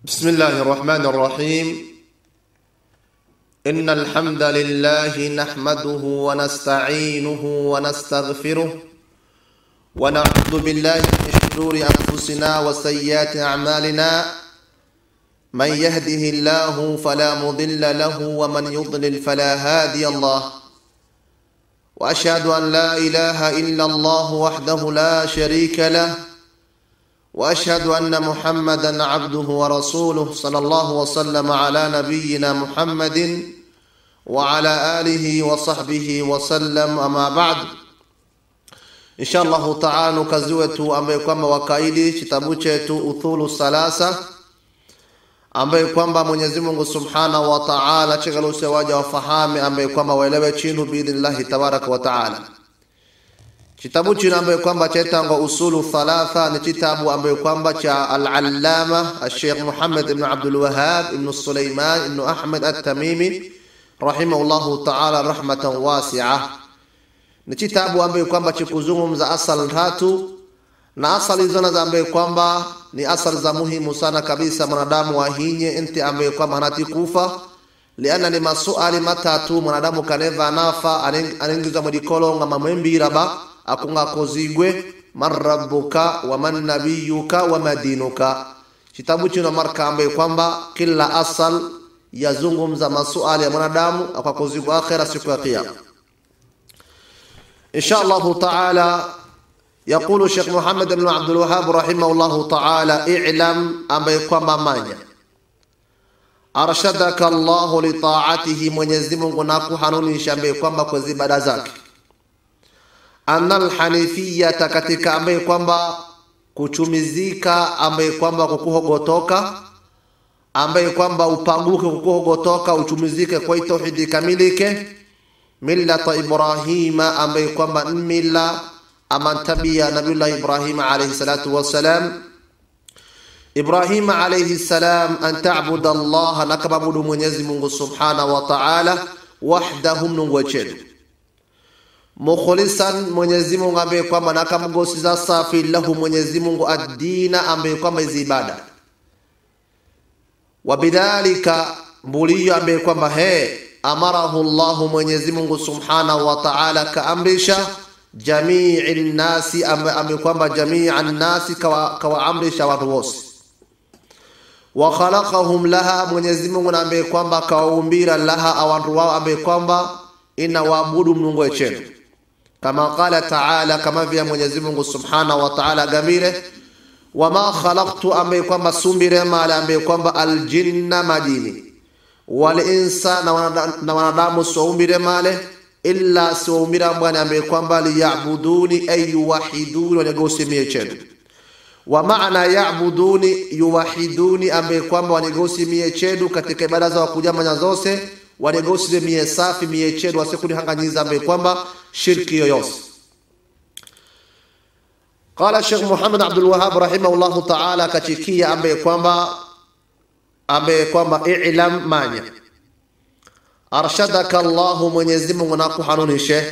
بسم الله الرحمن الرحيم إن الحمد لله نحمده ونستعينه ونستغفره ونعوذ بالله من شرور أنفسنا وسيئات أعمالنا من يهده الله فلا مضل له ومن يضلل فلا هادي الله وأشهد أن لا إله إلا الله وحده لا شريك له واشهد ان محمدا عبده ورسوله صلى الله وسلم على نبينا محمد وعلى اله وصحبه وسلم اما بعد insha allahu taala kazi wetu ambaye kwamba wakaidi kitabu chetu uthulu salasa ambaye kwamba mwenyezi mungu subhanahu wa taala chegaluse waja wafahame ambaye kwamba waelewe chinu biidhnillahi tabaraka wa taala kitabu chino ambayo kwamba chaitangwa usulu thalatha ni kitabu ambayo kwamba cha alalama alsheikh muhammad ibnu abdulwahab ibnu suleiman ibnu ahmed altamimi rahimahullahu taala rahmatan wasia ni kitabu ambayo kwamba chikuzungumza asal tatu na asali hizo nazo ambayo kwamba ni asali za muhimu sana kabisa mwanadamu wahinye enti ambayo kwamba hanati kufa liana ni masuali matatu mwanadamu kaneva nafa anengizwa mwedikolonga mamwembiraba akunga kozigwe man rabbuka wa man nabiyuka wa madinuka kitabu chino marka ambaye kwamba kila asal yazungumza masuali ya mwanadamu akakozigwa akhira siku ya kiyama insha allahu taala يقول الشيخ محمد بن عبد الوهاب رحمه الله تعالى اعلم ambaye kwamba manya arshadaka llahu litaatihi mwenyezi mungu nakuhanunisha ambaye kwamba kwa ibada zake anna alhanifiyata katika ambaye kwamba kuchumizika ambaye kwamba kukuhogotoka ambaye kwamba upaguke kukuhogotoka uchumizike kwa tauhidi ikamilike millata ibrahima ambaye kwamba mila amantabia nabiyullah ibrahima alayhi salatu wassalam ibrahima alayhi salam an tabuda allaha nakababudu mwenyezi mungu subhanahu wa taala wahdahu mnungu wechenu mukhlisan mwenyezi mungu ambaye kwamba nakamgosiza safi lahu mwenyezi mungu addina ambaye kwamba hizi ibada wabidhalika mbuliyo ambaye kwamba he amarahu llahu mwenyezi mungu subhanahu wa taala kaamrisha jamii nnasi ambaye kwamba jamii nnasi kawaamrisha watu wose wa khalaqahum laha mwenyezi mungu na ambaye kwamba kawaumbira laha awantu wao ambaye kwamba ina waabudu mnungu wechenu kama qala taala kama vya mwenyezi mungu subhanahu wa taala agambire wama khalaqtu ambaye kwamba sumbire male ambaye kwamba aljinna majini walinsa na wanadamu siwaumbire male illa siwaumbira mbwani ambaye kwamba liyabuduni ay yuwahiduni wanigosimie chenu wa maana yabuduni yuwahiduni ambaye kwamba wanigosimie chedu katika ibada za wakujamanya zose wanegosile mie safi mie chedu wasikunihanganyiza ambaye kwamba shirki yoyose qala shekh muhammad abdulwahab rahimahullahu taala kachikia ambaye kwamba ambaye kwamba ilam manya arshadaka llahu mwenyezi mungu nakuhanunishe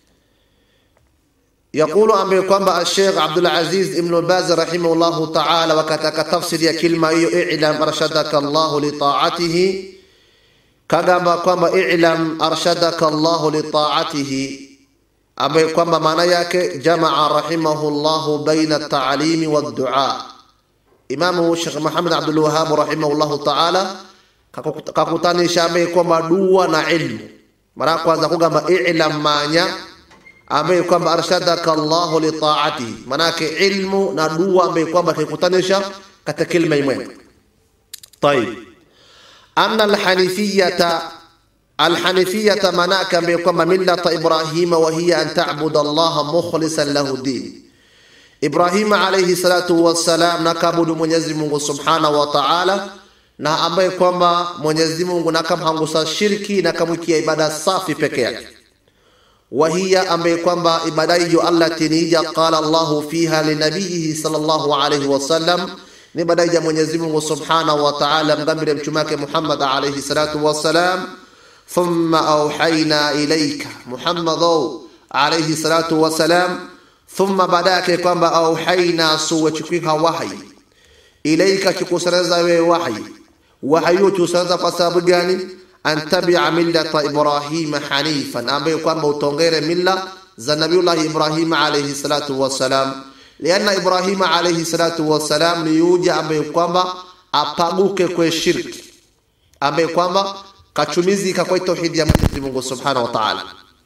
يقول أمبي كومبا الشيخ عبد العزيز ابن باز رحمه الله تعالى وكتك تفسير كلمة اعلم أرشدك الله لطاعته kagamba kwamba ilam arshadaka llahu litaatihi ambaye kwamba maana yake jamaa rahimahu llahu baina taalimi waddua imamu shekh muhammad abdulwahabu rahimahullahu taala kakutanisha ambaye kwamba dua na ilmu mara ya kwanza kugamba ilam manya ambaye kwamba arshadaka llahu litaatihi manake ilmu na dua ambaye kwamba kakutanisha katika kilma imwe tayib أن الحنيفية الحنيفية مناك بكم ملة إبراهيم وهي أن تعبد الله مخلصا له الدين إبراهيم عليه الصلاة والسلام نكابد mwenyezi mungu subhanahu wa taala na ambaye kwamba mwenyezi mungu nakamhangusa shirki na kamwikia ibada safi peke yake wahiya ambaye kwamba ibada hiyo allati nija qala llahu fiha linabiyihi sallallahu alaihi wasallam ni badai ya Mwenyezi Mungu Subhanahu wa Ta'ala mgambire mtume wake Muhammad alayhi salatu wassalam thumma auhaina ilayka Muhammad alayhi salatu wassalam thumma baada yake kwamba auhaina suwachukika wahi ilaika chikusaneza wewe wahi wahi huo chusaneza kwa sababu gani antabia millata ibrahima hanifan ambaye kwamba utongere milla za nabiullahi ibrahima alayhi salatu wassalam lianna ibrahima alayhi salatu wassalam ni yuja ambaye kwamba apaguke kwe shirki ambaye kwamba kachumizika kwa tauhidi ya Mwenyezi Mungu subhanahu wa ta'ala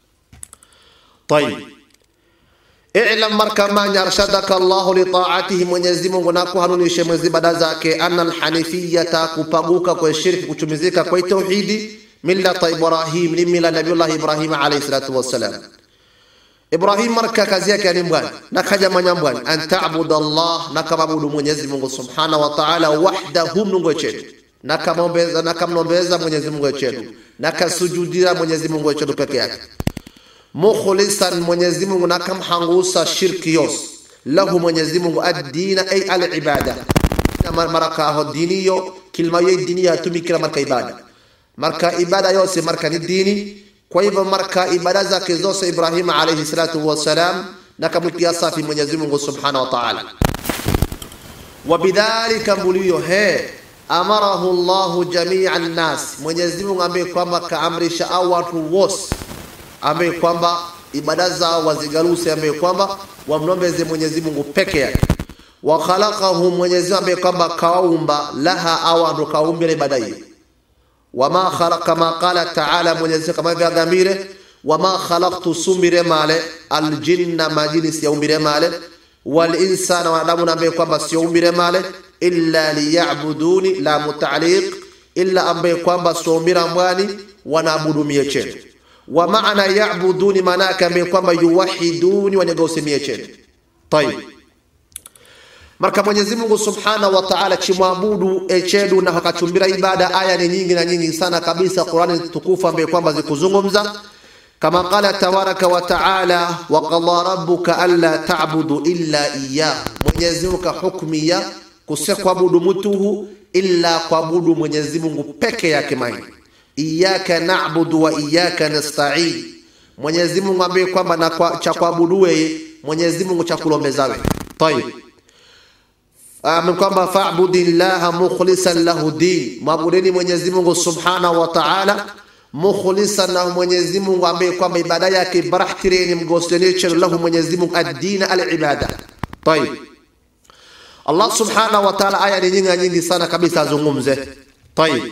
طيب i'lam markamanya arshadaka Allah li ta'atihi Mwenyezi Mungu na kuhanunishe mwezi ibada zake anna alhanifiyata kupaguka kwa shirki kuchumizika kwa tauhidi millata Ibrahim ni mila Nabiullah Ibrahim alayhi salatu wassalam Ibrahim marka kazi yake ni mbwana na kaja manyambwana an ta'budu Allah na kamabudu Mwenyezi Mungu subhanahu wa ta'ala wahdahu mnungu chetu na kamombeza na kamnombeza Mwenyezi Mungu chetu na kasujudira Mwenyezi Mungu chetu peke yake mukhlisan Mwenyezi Mungu na kamhangusa shirki yos lahu Mwenyezi Mungu ad-dina ay al-ibada maraka ho diniyo kilma yo diniya tumikira marka ibada marka ibada yose marka ni dini kwa hivyo marka ibada zake zose Ibrahim alayhi salatu wassalam na kamwikia safi Mwenyezi Mungu subhanahu wa ta'ala wabidhalika mbulio he amarahu Allahu jamia nnas, Mwenyezi Mungu ambaye kwamba kaamrisha au watu wose ambaye kwamba ibada zao wazigaluse, ambaye kwamba wamnombeze Mwenyezi Mungu peke yake. Wa khalaqahu, Mwenyezi Mungu ambaye kwamba kaumba laha au ndo kaumbile ibada hiyo. Wama khalaqa kama qala ta'ala, Mwenyezi Mungu kama vyagambire wama khalaqtu sumbire male aljinna majini siyaumbire male wal insana wanadamu na ambaye kwamba siyaumbire male illa liyabuduni la mutaliq illa ambaye kwamba sombira mbwani wanaabudu mie chenu wa maana yabuduni maana yake ambaye kwamba yuwahiduni wanegausimie chenu tayib marka Mwenyezi Mungu Subhanahu wa Ta'ala chimwabudu echedu na akachumbira ibada aya ni nyingi na nyingi sana kabisa Qur'ani tukufu ambaye kwamba zikuzungumza kama qala tabaraka wa ta'ala wa qala rabbuka alla ta'budu illa iyyah Mwenyezi Mungu hukmia kusikwabudu mtuhu illa kuabudu Mwenyezi Mungu peke yake mai iyyaka na'budu wa iyyaka nasta'in Mwenyezi Mungu ambaye kwamba na kwa, cha kuabudu wewe Mwenyezi Mungu cha kulombeza wewe tayib Amen kwamba fa'budillaha mukhlisan lahu din mwabudeni Mwenyezi Mungu subhanahu wa ta'ala mukhlisan lahu Mwenyezi Mungu ambaye kwamba ibada yake barahtireni mgoseni lahu Mwenyezi Mungu ad-din al-ibada tayib Allah subhanahu wa ta'ala aya ni nyingi nyingi sana kabisa azungumze. Tayib.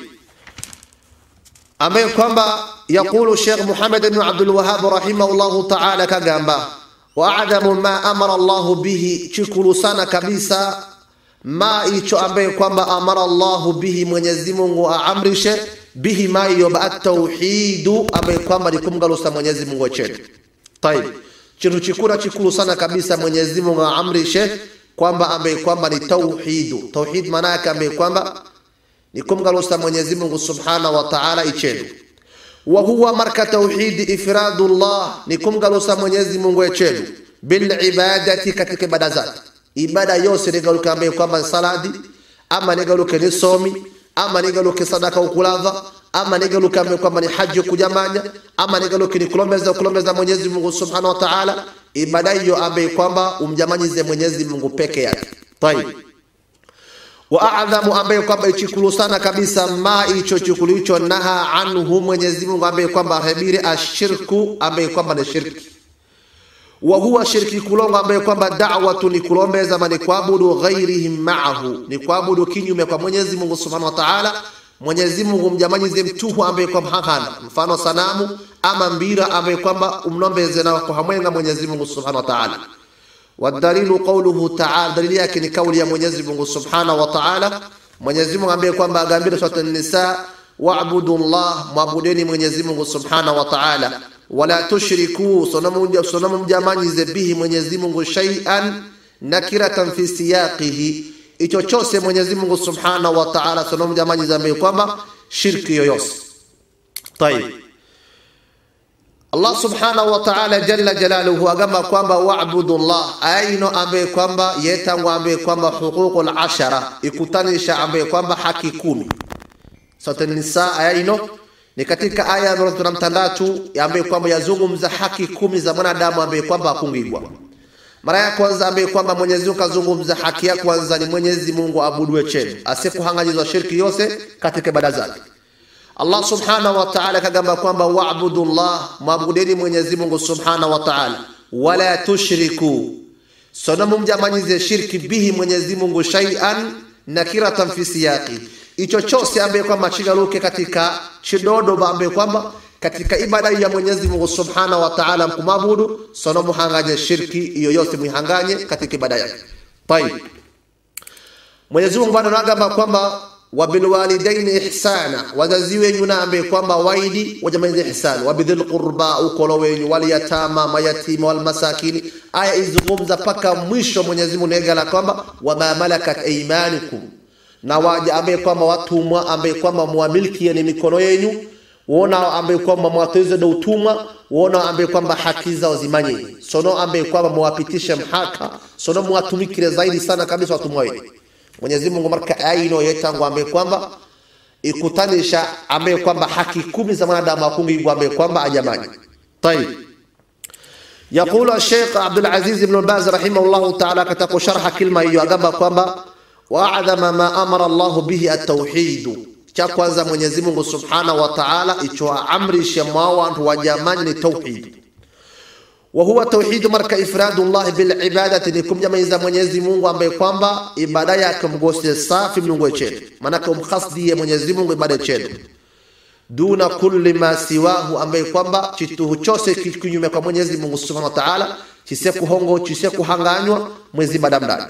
Ambaye kwamba yakulu Sheikh Muhammad ibn Abdul Wahhab rahimahullah ta'ala kagamba wa adamu ma amara Allah bihi chikulu sana kabisa ma icho ambaye kwamba amara Allah bihi Mwenyezi Mungu aamrishe bihi ma hiyo ba tauhidu ambaye kwamba ni kumgalusa Mwenyezi Mungu chetu. Tayib. Chitu chikura chikulu sana kabisa Mwenyezi Mungu aamrishe kwamba ambaye kwamba ni tauhidu. Tauhid maana yake ambaye kwamba ni kumgalusa Mwenyezi Mungu Subhanahu wa Ta'ala ichenu. Wa huwa marka tauhidi ifradullah ni kumgalusa Mwenyezi Mungu ichenu bil ibadati katika ibada zake. Ibada yose ni galuka ambaye kwamba saladi ama ni galuka ni somi ama ni galuka sadaka ukulava ama ni galuka ambaye kwamba ni haji kujamanya ama ni galuka ni kulombeza kulombeza Mwenyezi Mungu Subhanahu wa Ta'ala ibada hiyo ambaye kwamba umjamanyize Mwenyezi Mungu peke yake. Tayib. Wa a'dhamu ambaye kwamba ichikulu sana kabisa ma icho chikulu icho naha anhu Mwenyezi Mungu ambaye kwamba habiri ashirku ambaye kwamba ni shirki. Wa huwa shirki kulongo ambaye kwamba da'watu ni kulombeza mani kuabudu ghairihim ma'ahu ni kuabudu kinyume kwa Mwenyezi Mungu Subhanahu wa Ta'ala Mwenyezi Mungu mjamanyize mtuhu ambaye kwamba hakana mfano sanamu ama mbira ambaye kwamba umnombeze na kwa hamwenga Mwenyezi Mungu Subhanahu wa Ta'ala. Wadalilu qawluhu ta'ala, dalili yake ni kauli ya Mwenyezi Mungu Subhanahu wa Ta'ala. Mwenyezi Mungu ambaye kwamba agambira sura An-Nisa, wa'budu Allah, mwabudeni Mwenyezi Mungu Subhanahu wa Ta'ala, wala tushriku, sonamu mjamanyize bihi Mwenyezi Mungu shay'an nakiratan fi siyaqihi icho chose Mwenyezi Mungu Subhanahu wa Ta'ala sonomu jamani zambe kwamba shirki yoyose. Tayib. Allah Subhanahu wa Ta'ala jalla jalaluhu agamba kwamba wa'budu Allah aino ambaye kwamba yetangwa ambaye kwamba huququl ashara ikutanisha ambaye kwamba haki kumi. Sura Nisa aino ni katika aya ya mtandatu ambaye kwamba yazungumza haki kumi za mwanadamu ambaye kwamba akungigwa mara ya kwanza ambaye kwamba Mwenyezi Mungu kazungumza haki ya kwanza ni Mwenyezi Mungu abuduwe chenu asikuhanganyizwa shirki yose katika ibada zake Allah subhanahu wa ta'ala kagamba kwamba wa'budu Allah mwabudeni Mwenyezi Mungu subhanahu wa ta'ala wala tushriku sono mumjamanyize shirki bihi Mwenyezi Mungu shay'an nakiratan fi siyaqi icho chose ambaye kwamba chigaruke katika chidodo ambaye kwamba katika ibada ya Mwenyezi Mungu Subhanahu wa Ta'ala mkumabudu sono muhanganye shirki iyo yose muhanganye katika ibada yake. Tayib. Mwenyezi Mungu bado anagamba kwamba wabilwalidaini ihsana, wazazi wenyu na ambaye kwamba waidi wajamalize ihsani, wabidhil qurba, ukolo wenyu, walyatama, mayatima, walmasakini. Aya izungumza paka mwisho. Mwenyezi Mungu negala kwamba wama malakat aymanukum, na waja ambaye kwamba watumwa ambaye kwamba muamiliki ni mikono yenyu wona ambaye kwamba mwatoize do utumwa wona ambaye kwamba haki zao zimanye sono ambaye kwamba muwapitishe mhaka sono muwatumikire zaidi sana kabisa watumwa wenu Mwenyezi Mungu marka aino yetangu ambaye kwamba ikutanisha ambaye kwamba haki kumi za mwanadamu akungi ambaye kwamba ajamani طيب يقول الشيخ عبد العزيز بن باز رحمه الله تعالى كتاب شرح كلمه hiyo agamba kwamba واعظم ما امر الله به التوحيد cha kwanza Mwenyezi Mungu Subhanahu wa Ta'ala icho amrisha mwa watu wa jamani ni tauhid wa huwa tauhid marka ifradu Allah bil ibadati ni kumjamaiza Mwenyezi Mungu ambaye kwamba ibada yake mgose safi Mungu chetu maana kumkhasdie Mwenyezi Mungu ibada chetu duna kulli ma siwahu ambaye kwamba chituhu chose kinyume kwa Mwenyezi Mungu Subhanahu wa Ta'ala chise kuhongo chise kuhanganywa mwezi ibada ndani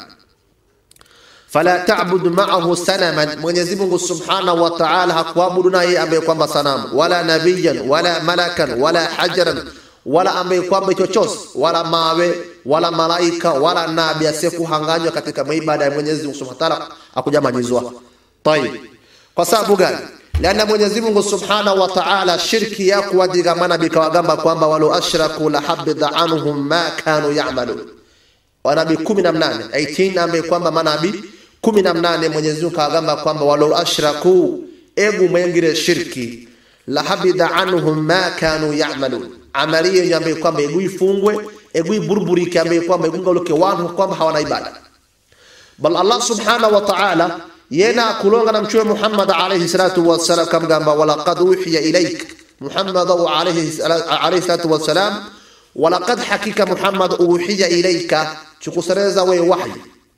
fala ta'budu ma'ahu sanaman Mwenyezi Mungu Subhanahu wa Ta'ala hakuabudu naye ambaye kwamba sanamu wala nabiyan wala malakan wala hajaran wala ambaye kwamba chochote wala mawe wala malaika wala nabi asiyekuhanganywa katika ibada ya Mwenyezi Mungu Subhanahu wa Ta'ala akujamanyizwa tayib kwa sababu gani Lana Mwenyezi Mungu Subhanahu wa Ta'ala shirki ya kuwadigamana bikawagamba kwamba walau ashraku la habida anhum ma kanu ya'malun wanabii 18 18 ambaye kwamba manabii kumi na mnane Mwenyezi Mungu kagamba kwamba walau ashraku egu mwengire shirki la habida anhum ma kanu ya'malun amali yenye ambaye kwamba egu ifungwe egu iburburike ambaye kwamba egungaluke wanu kwamba hawana ibada bal Allah subhanahu wa ta'ala yena kulonga na mtume Muhammad alayhi salatu wassalam kamgamba walaqad uhiya ilayk Muhammad alayhi alayhi salatu wassalam walaqad hakika Muhammad uhiya ilayka chukusereza we wahyi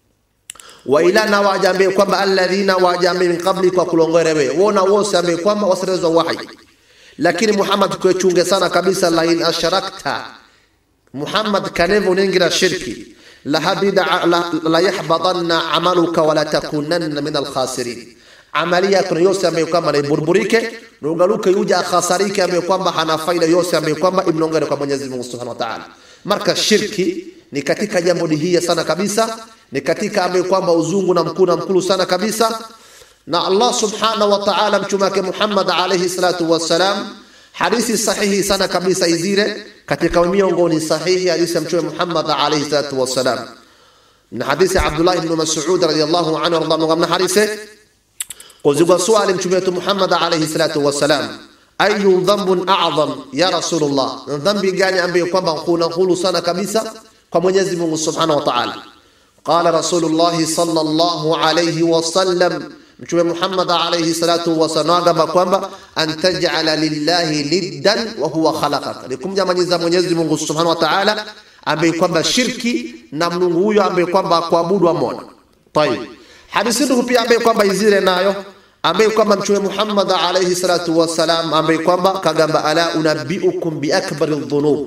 wa ila na wajambe kwamba alladhina wajambe min qabli kwa kulongere we wona wose ambe kwamba wasirezwa wahi lakini Muhammad kwechunge sana kabisa la in asharakta Muhammad kanevo ningira shirki la habida la, la yahbatanna amaluka wala takunanna min alkhasirin amali yako yose ambayo kwamba ni burburike nungaluke yuja khasarike ambayo kwamba hana faida yose ambayo kwamba imnongere kwa Mwenyezi Mungu Subhanahu wa Ta'ala marka shirki ni katika jambo dihia sana kabisa ni katika ambaye kwamba uzungu na mkuu na mkulu sana kabisa na Allah subhanahu wa ta'ala mtume wake Muhammad alayhi salatu wassalam hadithi sahihi sana kabisa izire katika miongoni sahihi hadithi ya mtume Muhammad alayhi salatu wassalam na hadithi Abdullah ibn Mas'ud radiyallahu anhu radhiallahu anhu hadithi kuzigwa swali mtume wetu Muhammad alayhi salatu wassalam ayu dhanbun a'zam ya rasulullah dhambi gani ambayo kwamba kuna hulu sana kabisa kwa Mwenyezi Mungu subhanahu wa ta'ala قال رسول الله صلى الله عليه وسلم mtume Muhammad alayhi salatu wasallam kwamba antaj'ala lillahi niddan wa huwa khalaqaka ni kumjamanyiza Mwenyezi Mungu Subhanahu wa Ta'ala ambaye kwamba shirki na Mungu huyo ambaye kwamba kuabudu amona tayib hadithi ndio pia ambaye kwamba izire nayo ambaye kwamba mtume Muhammad alayhi salatu wasallam ambaye kwamba kagamba ala unabbiukum bi akbari dhunub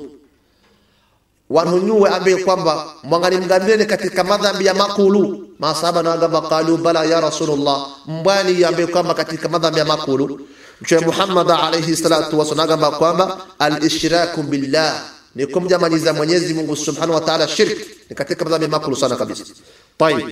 wanunyuwe ambaye kwamba mwangani mgambireni katika madhambi ya makulu masahaba na wagamba qalu bala ya rasulullah mbwani ambaye kwamba katika madhambi ya makulu mtume Muhammad alayhi salatu wasallam agamba kwamba al-ishraku billah ni kumjamaniza Mwenyezi Mungu Subhanahu wa Ta'ala shirki ni katika madhambi ya makulu sana kabisa tayib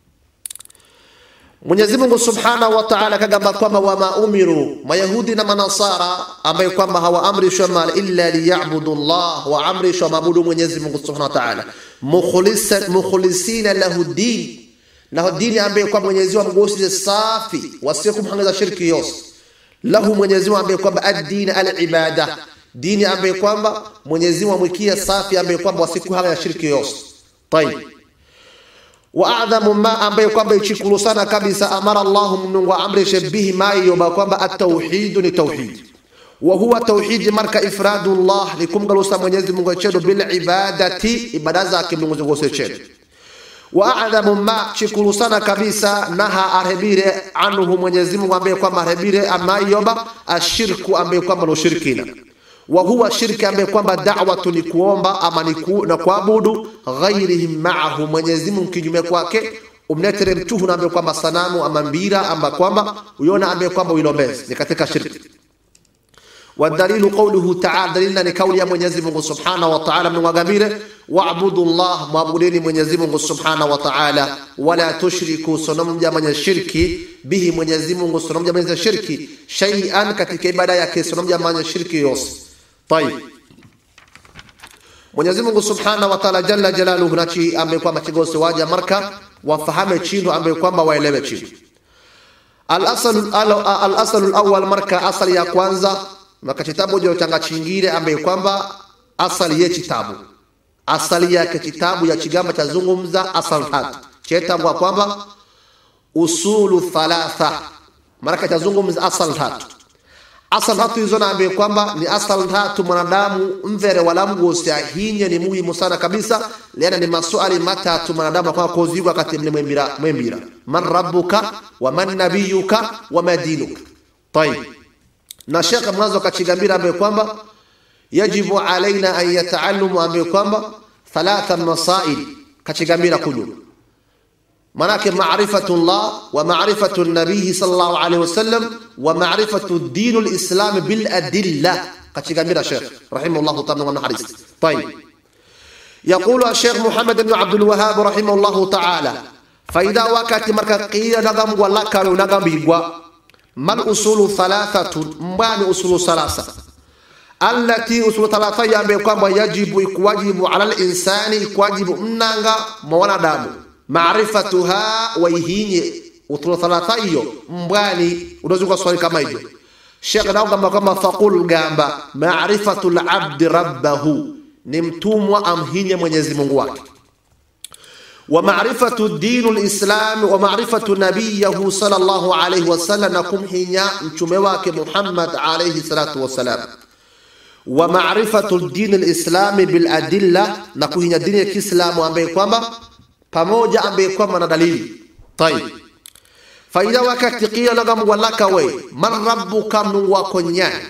Mwenyezi Mungu Subhanahu wa Ta'ala kagamba kwamba wama umiru mayahudi na manasara ambaye kwamba hawaamrishwa mal illa liya'budu Allah wa amrishwa mabudu Mwenyezi Mungu Subhanahu wa Ta'ala mukhlisan mukhlisina lahu din na dini ambaye kwamba Mwenyezi Mungu amgosile safi wasikumhangaza shirki yose lahu Mwenyezi Mungu ambaye kwamba ad-din al-ibada dini ambaye kwamba Mwenyezi Mungu amwikia safi ambaye kwamba wasikuhangaza shirki yose tayib wa adhamu ma ambaye kwamba ichikulu sana kabisa amara Allahu mnungu amrishe bihi mayo ba kwamba at-tauhid ni tauhid wa huwa tauhid marka ifradu Allah ni kumgalusa Mwenyezi Mungu chedo bil ibadati ibada zake Mungu zingose chedo wa adhamu ma chikulu sana kabisa naha arhebire anhu Mwenyezi Mungu ambaye kwamba arhebire amayoba ashirku ambaye kwamba no shirkina wa huwa shirki ambaye kwamba da'watu ni kuomba ama ni ku, na kuabudu ghairihim ma'ahu Mwenyezi Mungu kinyume kwake umnetere mtuhu na ambaye kwamba sanamu ama mbira ama kwamba uyona ambaye kwamba uilombezi ni katika shirki والدليل قوله تعالى دليلنا لقول يا منيزي منغو سبحانه وتعالى من وغامير واعبدوا الله معبودين منيزي منغو سبحانه وتعالى ولا تشركوا سنم من الشرك به منيزي منغو سنم من الشرك شيئا katika ibada yake sanamu jamani shirki yose طيب Mwenyezi Mungu Subhanahu wa Ta'ala jalla jalaluhu nachi ambaye kwamba kigosi waja marka wafahame chino ambaye kwamba waelewe chino al-aslu al-aslu al-awwal marka asali ya kwanza maka kitabu jo changa chingire ambaye kwamba asali ye kitabu asali yake kitabu ya chigamba cha zungumza asal tatu chetangwa kwamba usulu thalatha maraka cha zungumza asal tatu asal tatu hizo naambie kwamba ni asal tatu mwanadamu mvere wala mgosi ahinye ni muhimu sana kabisa lena ni maswali matatu mwanadamu kwa kozigwa kati mle mwembira mwembira man rabbuka wa man nabiyuka wa madinuka طيب na shekhe mwanzo kachigambira ambaye kwamba yajibu alaina an yataallamu ambaye kwamba thalatha masail kachigambira kunyuma manake maarifatu llah wa maarifatu nabiyi sallallahu alaihi wasallam wa maarifatu dinu lislam biladilla kachigambira shekh rahimahullahu taala wa haris طيب يقول الشيخ محمد بن عبد الوهاب رحمه الله تعالى فإذا وقت مركا قيل نغم ولا كانوا نغم بيغوا ما الأصول ثلاثة mbani usulu salasa allati usulu thalatha yambe kwamba yajibu ikuwajibu ala linsani ikuwajibu mnanga mwa wanadamu maarifatuha waihinye usulu thalatha hiyo mbwani unaweza swali kama hivyo shekh naogamba kwamba faqul gamba maarifatu labdi rabbahu ni mtumwa amhinye mwenyezi mungu wake ومعرفة الدين الإسلام ومعرفة نبيه صلى الله عليه وسلم نكم هنيا مشمواك محمد عليه الصلاة والسلام ومعرفة الدين الإسلام بالأدلة نكم هنيا دين الإسلام وأمبي كوما pamoja ambaye kwamba na dalili tayib faida wakati qila lagam walaka we man rabbuka mnungu wako nyani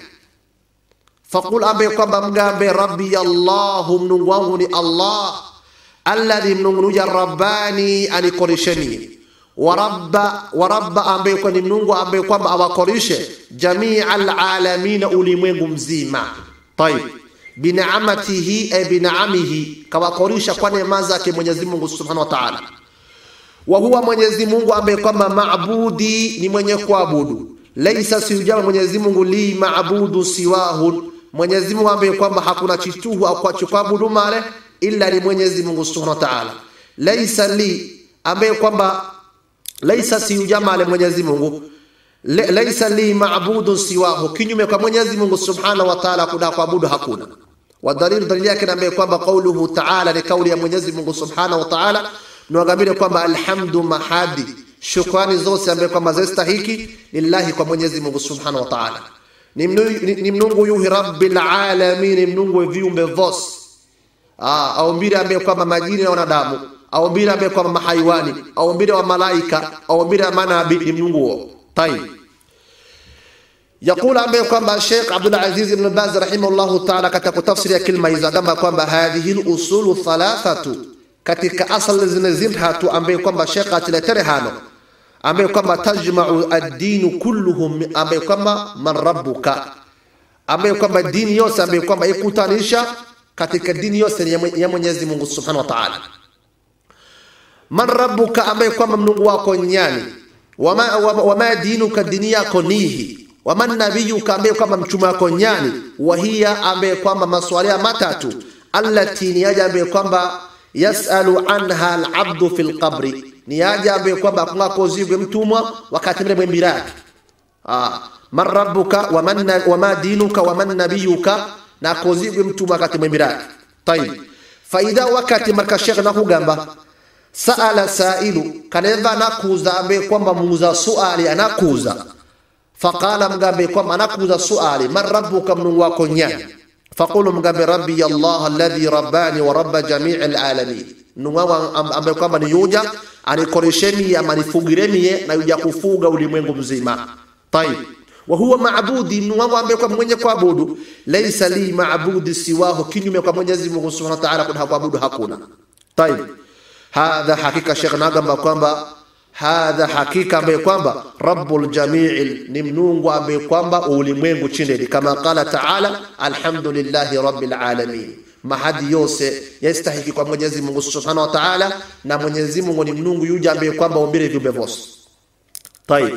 faqul ambaye kwamba mgambe rabbi allahu mnungu wangu ni allah alladhi mnungunuja rabbani anikorisheni warabba warabba ambaye kwa ni mnungu ambaye kwamba awakorishe jamia alalamina ulimwengu mzima tayib binaamatihi e binaamihi kawakorisha kwa neema zake Mwenyezi Mungu Subhanahu wa Ta'ala wa huwa Mwenyezi Mungu ambaye kwamba maabudi ni mwenye kuabudu laisa siujama Mwenyezi Mungu li maabudu siwahu Mwenyezi Mungu ambaye kwamba hakuna chituhu au kwa kuabudu male illa ni Mwenyezi Mungu Subhanahu wa Ta'ala. Laisa li ambaye kwamba laisa si ujamale Mwenyezi Mungu Le, laisa li maabudun siwahu, kinyume kwa Mwenyezi Mungu Subhanahu wa Ta'ala kuna kuabudu hakuna. Wa dalili dalili yake ambaye kwamba kauluhu Ta'ala ni kauli ya Mwenyezi Mungu Subhanahu wa Ta'ala niwagamile kwamba alhamdu mahadi shukrani zote ambaye kwamba zastahiki lillahi kwa Mwenyezi Mungu Subhanahu wa Ta'ala. Ni, ni, ni mnungu yuhi rabbil alamin, ni mnungu viumbe vyote Ah, aumbile ambaye kwamba majini na wanadamu, aumbile ambaye kwamba mahaiwani, aumbile wa malaika, aumbile manabii ni Mungu huo. Tayib. Yakula ambaye kwamba Sheikh Abdul Aziz Ibn Baz rahimahullahu ta'ala katika tafsiri ya kilma hizo kama kwamba hadhihi al-usulu thalathatu katika asal zinazimhatu ambaye kwamba Sheikh atiletere hano ambaye kwamba tajma'u ad-din kulluhum ambaye kwamba man rabbuka ambaye kwamba dini yose ambaye kwamba ikutanisha katika dini yose ya Mwenyezi Mungu Subhanahu wa Ta'ala. Man rabbuka, ambaye kwamba Mungu wako nyani, wama, wama, wama dinuka, dini yako nihi, waman nabiyuka, ambaye kwamba mtume wako nyani, wahiya, ambaye kwamba maswali matatu, allati ni aja ambaye kwamba yasalu anha alabdu fi lqabri, ni aja ambaye kwamba kungakozigwe mtumwa wakati mle mwembiraki. Ah, man rabbuka wama dinuka waman nabiyuka na kozigwe mtume wakati mwembiraki tayib faidha wakati marka shekh nakugamba saala sailu kaneva anakuza ambaye kwamba muuza suali anakuza faqala mgambe kwamba anakuza suali man rabbuka mnungu wako nyani faqulu mgambe rabbi allah alladhi rabbani wa rabba jamii alalamin mnungu wangu ambaye kwamba ni yuja anikoreshemie ama nifugiremie na yuja kufuga ulimwengu mzima tayib wa huwa maabudi mnungu wangu ambaye kwamba mwenye kuabudu laisa li maabudi siwahu kinyume kwa mwenyezi mungu subhanahu wa ta'ala kuna kuabudu hakuna tayib hadha hakika shekh nagamba kwamba hadha hakika ambaye kwamba rabbul jamii ni mnungu ambaye kwamba ulimwengu chindeni kama qala taala alhamdulillahi rabbil alamin mahadi yose yastahiki kwa mwenyezi mungu subhanahu wa taala na mwenyezi mungu ni mnungu yuja ambaye kwamba umbile viumbe vose tayib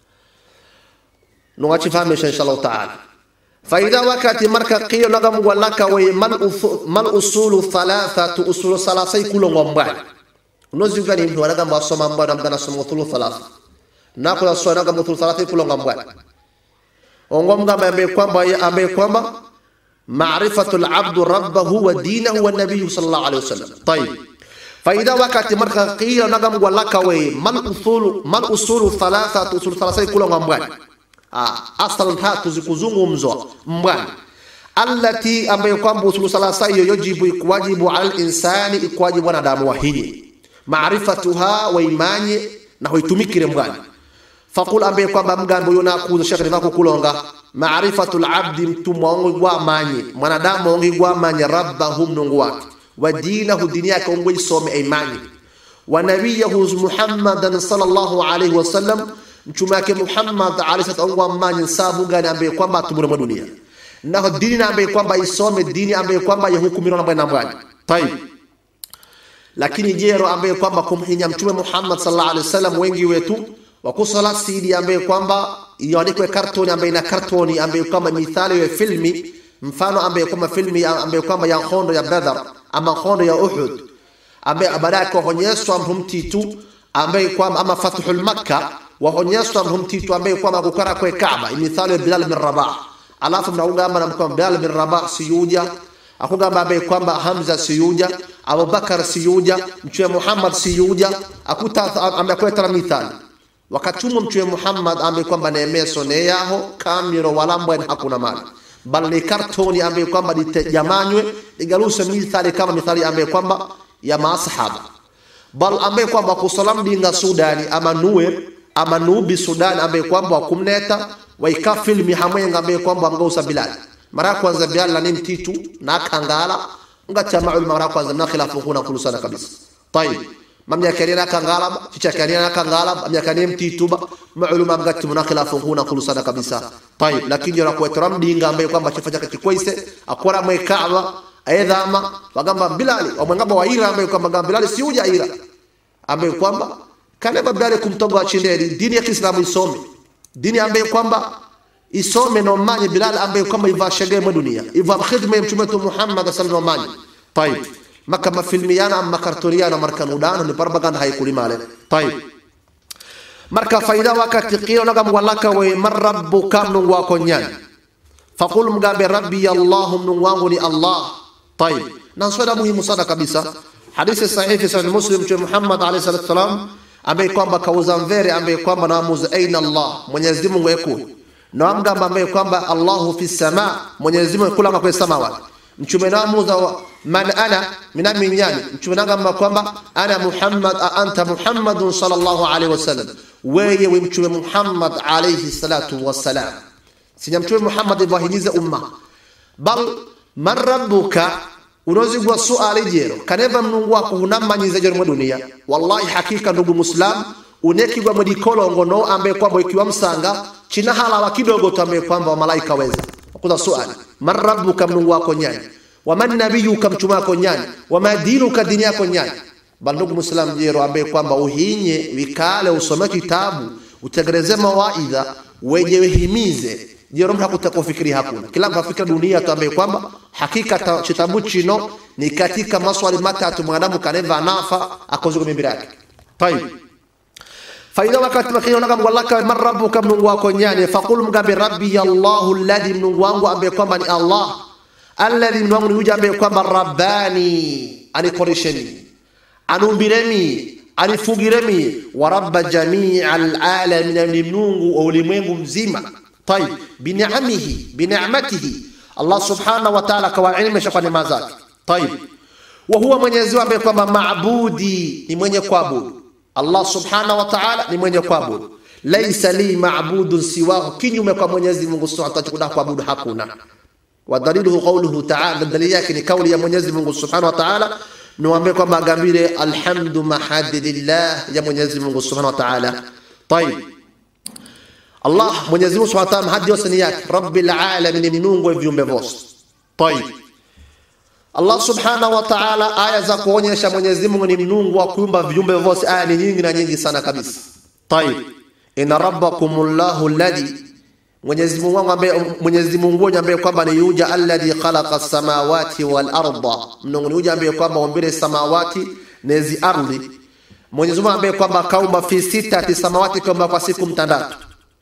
nuwachifahamisha inshallah taala faidha wakati marka qiyo nagamgwa laka way mal usulu thalathatu usulu salasai kulongo mbali unozigani mtu anagamba asoma mbwana mgana soma uthulu thalatha nakula soma nagamba uthulu thalatha kulonga mbwana ongo mgamba ambaye kwamba ambaye kwamba maarifatu alabdu rabbahu wa dinahu wa nabiyyu sallallahu alayhi wasallam tayib faida wakati marka qiyo nagamgwa laka way mal usulu mal usulu thalathatu usulu thalatha kulonga mbwana aslan tatu zikuzungumzwa mbwana allati ambayo kwamba usulu salasa hiyo yojibu ikuwajibu ala linsani ikuwajibu wanadamu wahinye maarifatuha waimanye na hoitumikire mbwana fakul ambaye kwamba mgambo yo nakuza shekhe vakukulonga maarifatu labdi mtumwa ongo gwamanye mwanadamu ongi gwamanye rabbahu mnungu wake wa dinahu dini yake ongo isome aimanye wa nabiyahu muhammadan sallallahu alaihi wasallam mtume wake Muhammad alayhi salatu wa amanye sabu gani ambaye kwamba atumure mwa dunia na dini na ambaye kwamba isome dini ambaye kwamba yahukumiwa na bwana mbwani tayib lakini jero ambaye kwamba kumhinya mtume Muhammad sallallahu alaihi wasallam wengi wetu wakusala sidi ambaye kwamba iandikwe kartoni ambaye na kartoni ambaye kwamba mithali ya filmi mfano ambaye kwamba filmi ambaye kwamba ya hondo ya Badr ama hondo ya Uhud ambaye baadaye kuonyeshwa mtitu ambaye kwamba ama fathul makkah waonyeshwa mtitu ambaye kwamba kukara kwa Kaaba mithali ya Bilal bin Rabah alafu mnaungamba na kwamba Bilal bin Rabah siyuja akugamba ambaye kwamba Hamza siyuja Abubakar siyuja mtume Muhammad siyuja akuta amekweta mithali wakatumwa mtume Muhammad ambaye kwamba neemeso ne yaho kamiro walambwa hakuna mali bal ni kartoni ambaye kwamba litejamanywe igaruse mithali kama mithali ambaye kwamba ya masahaba bal ambaye kwamba kusalam dinga Sudani ama nuwe ama nubi Sudan ambaye kwamba wakumneta waika filmi hamwenga ambaye kwamba mgausa Bilal mara kwanza Bilal na mtitu na kangala ngacha maul mara kwanza na khilafu kuna kulusana kabisa tayib mamya kanina kangala chicha kanina kangala mamya kanina mtitu ba mauluma mgati muna khilafu kuna kulusana kabisa tayib lakini jora kwa tram dinga ambaye kwamba chifacha kakikwaise akora mwe Kaaba aidhama wagamba Bilal wamwangamba waira ambaye kwamba Bilal si uja ira ambaye kwamba kaneba Bilal kumtoga chindeni dini ya Kiislamu isome dini ambaye kwamba isome na umanye Bilal ambaye kwamba iva shege mwa dunia iva khidma ya mtume Muhammad sallallahu alaihi wasallam tayib maka mafilmiyana ama kartoniana marka nudano ni propaganda haikulimale tayib marka faida wakati qila naga mwalaka we marabbuka mnungu wako nyani faqul mgambe rabbi allah mnungu wangu ni allah tayib na swala muhimu sana kabisa hadithi sahihi sahih muslim mtume Muhammad alayhi salatu wasalam ambaye kwamba kauza mvere ambaye kwamba naamuza aina Allah Mwenyezi Mungu yeku na mgamba ambaye kwamba Allahu fi sama Mwenyezi Mungu kula kwa samawati mchume naamuza man ana mina minyani mchume nagamba kwamba ana Muhammad anta Muhammadun sallallahu alaihi wasallam wewe we mchume Muhammad alayhi salatu wassalam sinya mchume Muhammad ibahimiza umma bal man rabbuka unozigwa suali jero kaneva mnungu wako unamanyiza jero mwa dunia wallahi hakika ndugu muslim unekigwa mwedikolongo no ambaye kwamba ikiwa msanga china halawa kidogo tu ambaye kwamba malaika weza kuza suali man rabbuka mnungu wako nyani waman nabiyuka mtume wako nyani wama dinuka dini yako nyani bal ndugu muslim jero ambaye kwamba uhinye vikale usome kitabu utegereze mawaidha weje wehimize jero mtu hakutakufikiri hakuna kila mtu afikira dunia tu ambaye kwamba hakika kitabu chino ni katika maswali matatu mwanadamu kaneva nafa akozuka mimbira yake tayib faida wakati wakiona kama wallaka man rabbuka mnungu wako nyani faqul mgambe rabbi allah alladhi mnungu wangu ambaye kwamba ni allah alladhi mnungu wangu ni yule ambaye kwamba rabbani anikoresheni anumbiremi anifugiremi wa rabba jamii alalamin ni mnungu wa ulimwengu mzima tayib biniamihi binicmatihi allah subhanahu wa taala akawaelimisha kwa neema zake tayib wa huwa mwenyezi mungu ambaye kwamba maabudi ni mwenye kuabudu allah subhanahu wa taala ni mwenye kuabudu laisa li maabudun siwahu kinyume kwa mwenyezi mungu subhanahu wa taala kuabudu hakuna wadaliluhu qauluhu taala dalili yake ni kauli ya mwenyezi mungu subhanahu wa taala niwaambie kwamba agambire alhamdu mahadilillah ya mwenyezi mungu subhanahu wa taala tayib allah mwenyezi mungu subhanahu wa taala hadi yose ni yake rabbil alamin ni mnungu wa viumbe vyote tayib allah subhanahu wa taala aya za kuonyesha mwenyezi mungu ni mnungu wa kuumba viumbe vyote aya ni nyingi na nyingi sana kabisa tayib inna rabbakumullahu alladhi Mwenyezi Mungu wangu ambaye Mwenyezi Mungu wangu ambaye kwamba ni yuja alladhi khalaqa samawati wal arda, mnungu ni yuja ambaye kwamba umbile samawati nezi ardhi. Mwenyezi Mungu ambaye kwamba kaumba fi sitati samawati kaumba kwa siku mtandatu,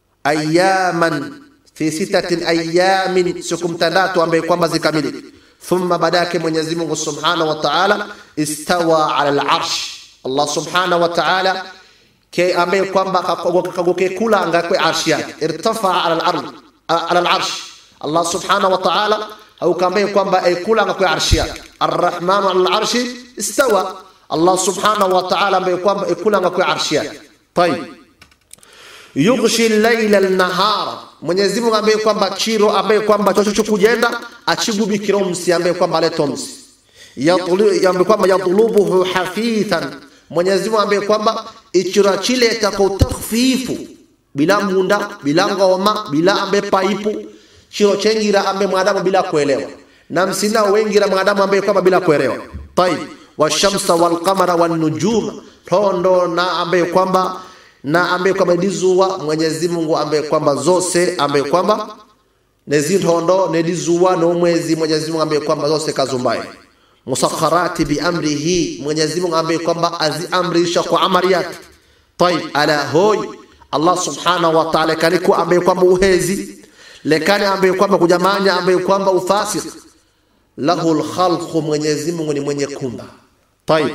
ayaman fi sitatin ayamin, siku mtandatu ambaye kwamba zikamilike. Thumma badake Mwenyezi Mungu subhanahu wa ta'ala istawa ala al-arsh. Allah subhanahu wa ta'ala ke ambaye kwamba kagoke kulanga kwe arshi yake irtafa ala al-ard ala al-arsh Allah subhanahu wa ta'ala au kambaye kwamba ay kulanga kwe arshi yake ar-rahman ala al-arshi istawa Allah subhanahu wa ta'ala ambaye kwamba ay kulanga kwe arshi yake tayib yughshi al-layla an-nahara Mwenyezi Mungu ambaye kwamba chiro ambaye kwamba chocho kujenda achigubikira umsi ambaye kwamba aleta umsi yatulu ambaye kwamba yatulubuhu hafithan Mwenyezi Mungu ambaye kwamba ichira chile tako takhfifu bila munda bila ngoma bila ambe paipu chiro chengira ambe mwanadamu bila kuelewa na msina wengira mwanadamu ambaye kwamba bila kuelewa tayib washamsa walqamara wanujuma tondo na ambaye kwamba na ambaye kwamba lizuwa Mwenyezi Mungu ambaye kwamba zose ambaye kwamba nezintondo nelizuwa no mwezi Mwenyezi Mungu ambaye kwamba zose kazumbaye musakharati biamrihi Mwenyezi Mungu ambaye kwamba aziamrisha kwa amri yake طيب ala hoy Allah subhanahu wa ta'ala kaliku ambaye kwamba uhezi lekani ambaye kwamba kujamanya ambaye kwamba ufasik lahu alkhalqu Mwenyezi Mungu ni mwenye kumba طيب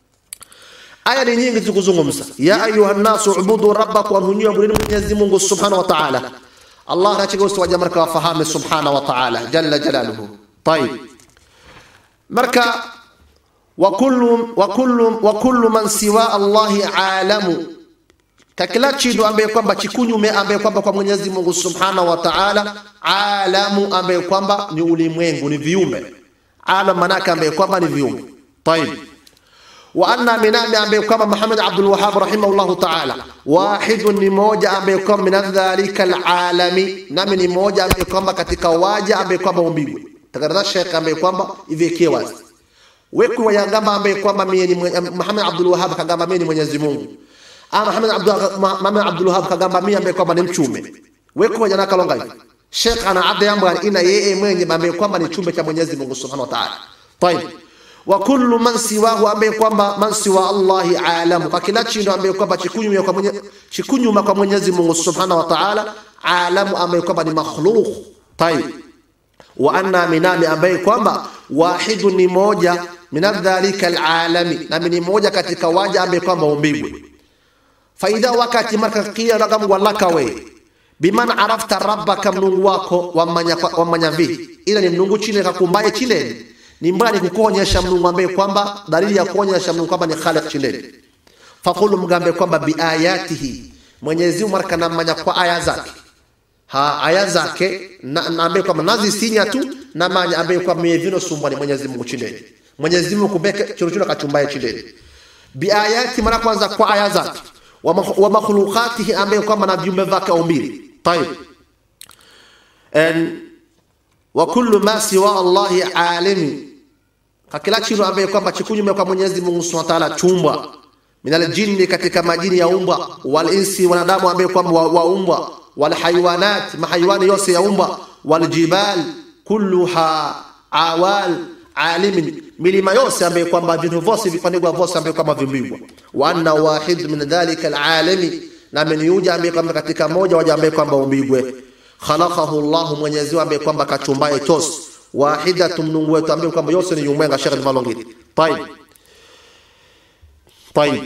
aya ni nyingi tukuzungumza ya ayuha nasu ubudu rabbakum hunywa bulini Mwenyezi Mungu subhanahu wa ta'ala Allah anachika usiwaja marka wafahamu subhanahu wa ta'ala jalla jalaluhu طيب marka wa kullu wa kullu wa kullu man siwa Allahi alamu kakila chidu ambaye kwamba chikunyume ambaye kwamba kwa Mwenyezi Mungu Subhanahu wa Ta'ala alamu ambaye kwamba ni ulimwengu ni viumbe alam manaka ambaye kwamba ni viumbe طيب وأن من ambaye kwamba Muhammad Abdul Wahhab rahimahullahu ta'ala wahidun ni moja ambaye kwamba min dhalika alalami nami ni moja ambaye kwamba katika waja ambaye kwamba umbigwe tagarada Sheikh ambaye kwamba ivekie wazi weku wayagamba ambaye kwamba mimi ni Muhammad Abdul Wahhab kagamba mimi ni Mwenyezi Mungu ama Muhammad Abdul Muhammad Abdul Wahhab kagamba mimi ambaye kwamba ni mchume weku wajana kalonga hivi Sheikh ana adha yambo ina yeye mwenye ambaye kwamba ni chumbe cha Mwenyezi Mungu Subhanahu wa Ta'ala طيب wa kullu man siwahu ambaye kwamba man siwa Allahi alamu kwa kila chindo ambaye kwamba chikunyuma kwa mwenye chikunyuma kwa Mwenyezi Mungu Subhanahu wa Ta'ala alamu ambaye kwamba ni makhluq طيب wa anna minami ambaye kwamba wahidu ni moja minadhalika alalami nami ni moja katika waja ambaye kwamba umbigwe faida wakati marka kia ragam walaka we biman arafta rabbaka mnungu wako wamanya, wamanya vihi ila ni mnungu chile kakumbaye chileni ni mbali kukuonyesha mnungu ambaye kwamba dalili ya kuonyesha mnungu kwamba ni khaliq chileni fakulu mgambe kwamba biayatihi Mwenyezi Mungu marka namanya kwa aya zake ha aya zake na, na ambaye kwamba nazisinya tu na manya ambaye kwamba mevino sumbwa ni Mwenyezi Mungu chindeni Mwenyezi Mungu kumbeke churuchura kachumbaye chindeni bi ayati mara kwanza kwa aya zake wa, wa makhluqatihi ambaye kwamba na viumbe vyake umbili tayib en wa kullu ma siwa Allahi alimi kakila chiro ambaye kwamba chikunyume kwa Mwenyezi Mungu Subhanahu wa Ta'ala chumbwa minal jinni katika majini ya umbwa wal insi wanadamu ambaye kwamba waumbwa والحيوانات ما حيوان يوسي يومبا والجبال كلها عوال عالم milima yose ambaye kwamba vitu vyote vifanigwa vyote ambaye kwamba vimbigwa wa anna wahid min dhalika alalami na ameniuja ambaye kwamba katika moja waja ambaye kwamba umbigwe khalaqahu Allah Mwenyezi Mungu ambaye kwamba kachumbaye chose wahidatun Mungu wetu ambaye kwamba yose ni yumwenga shekhi malongiti طيب طيب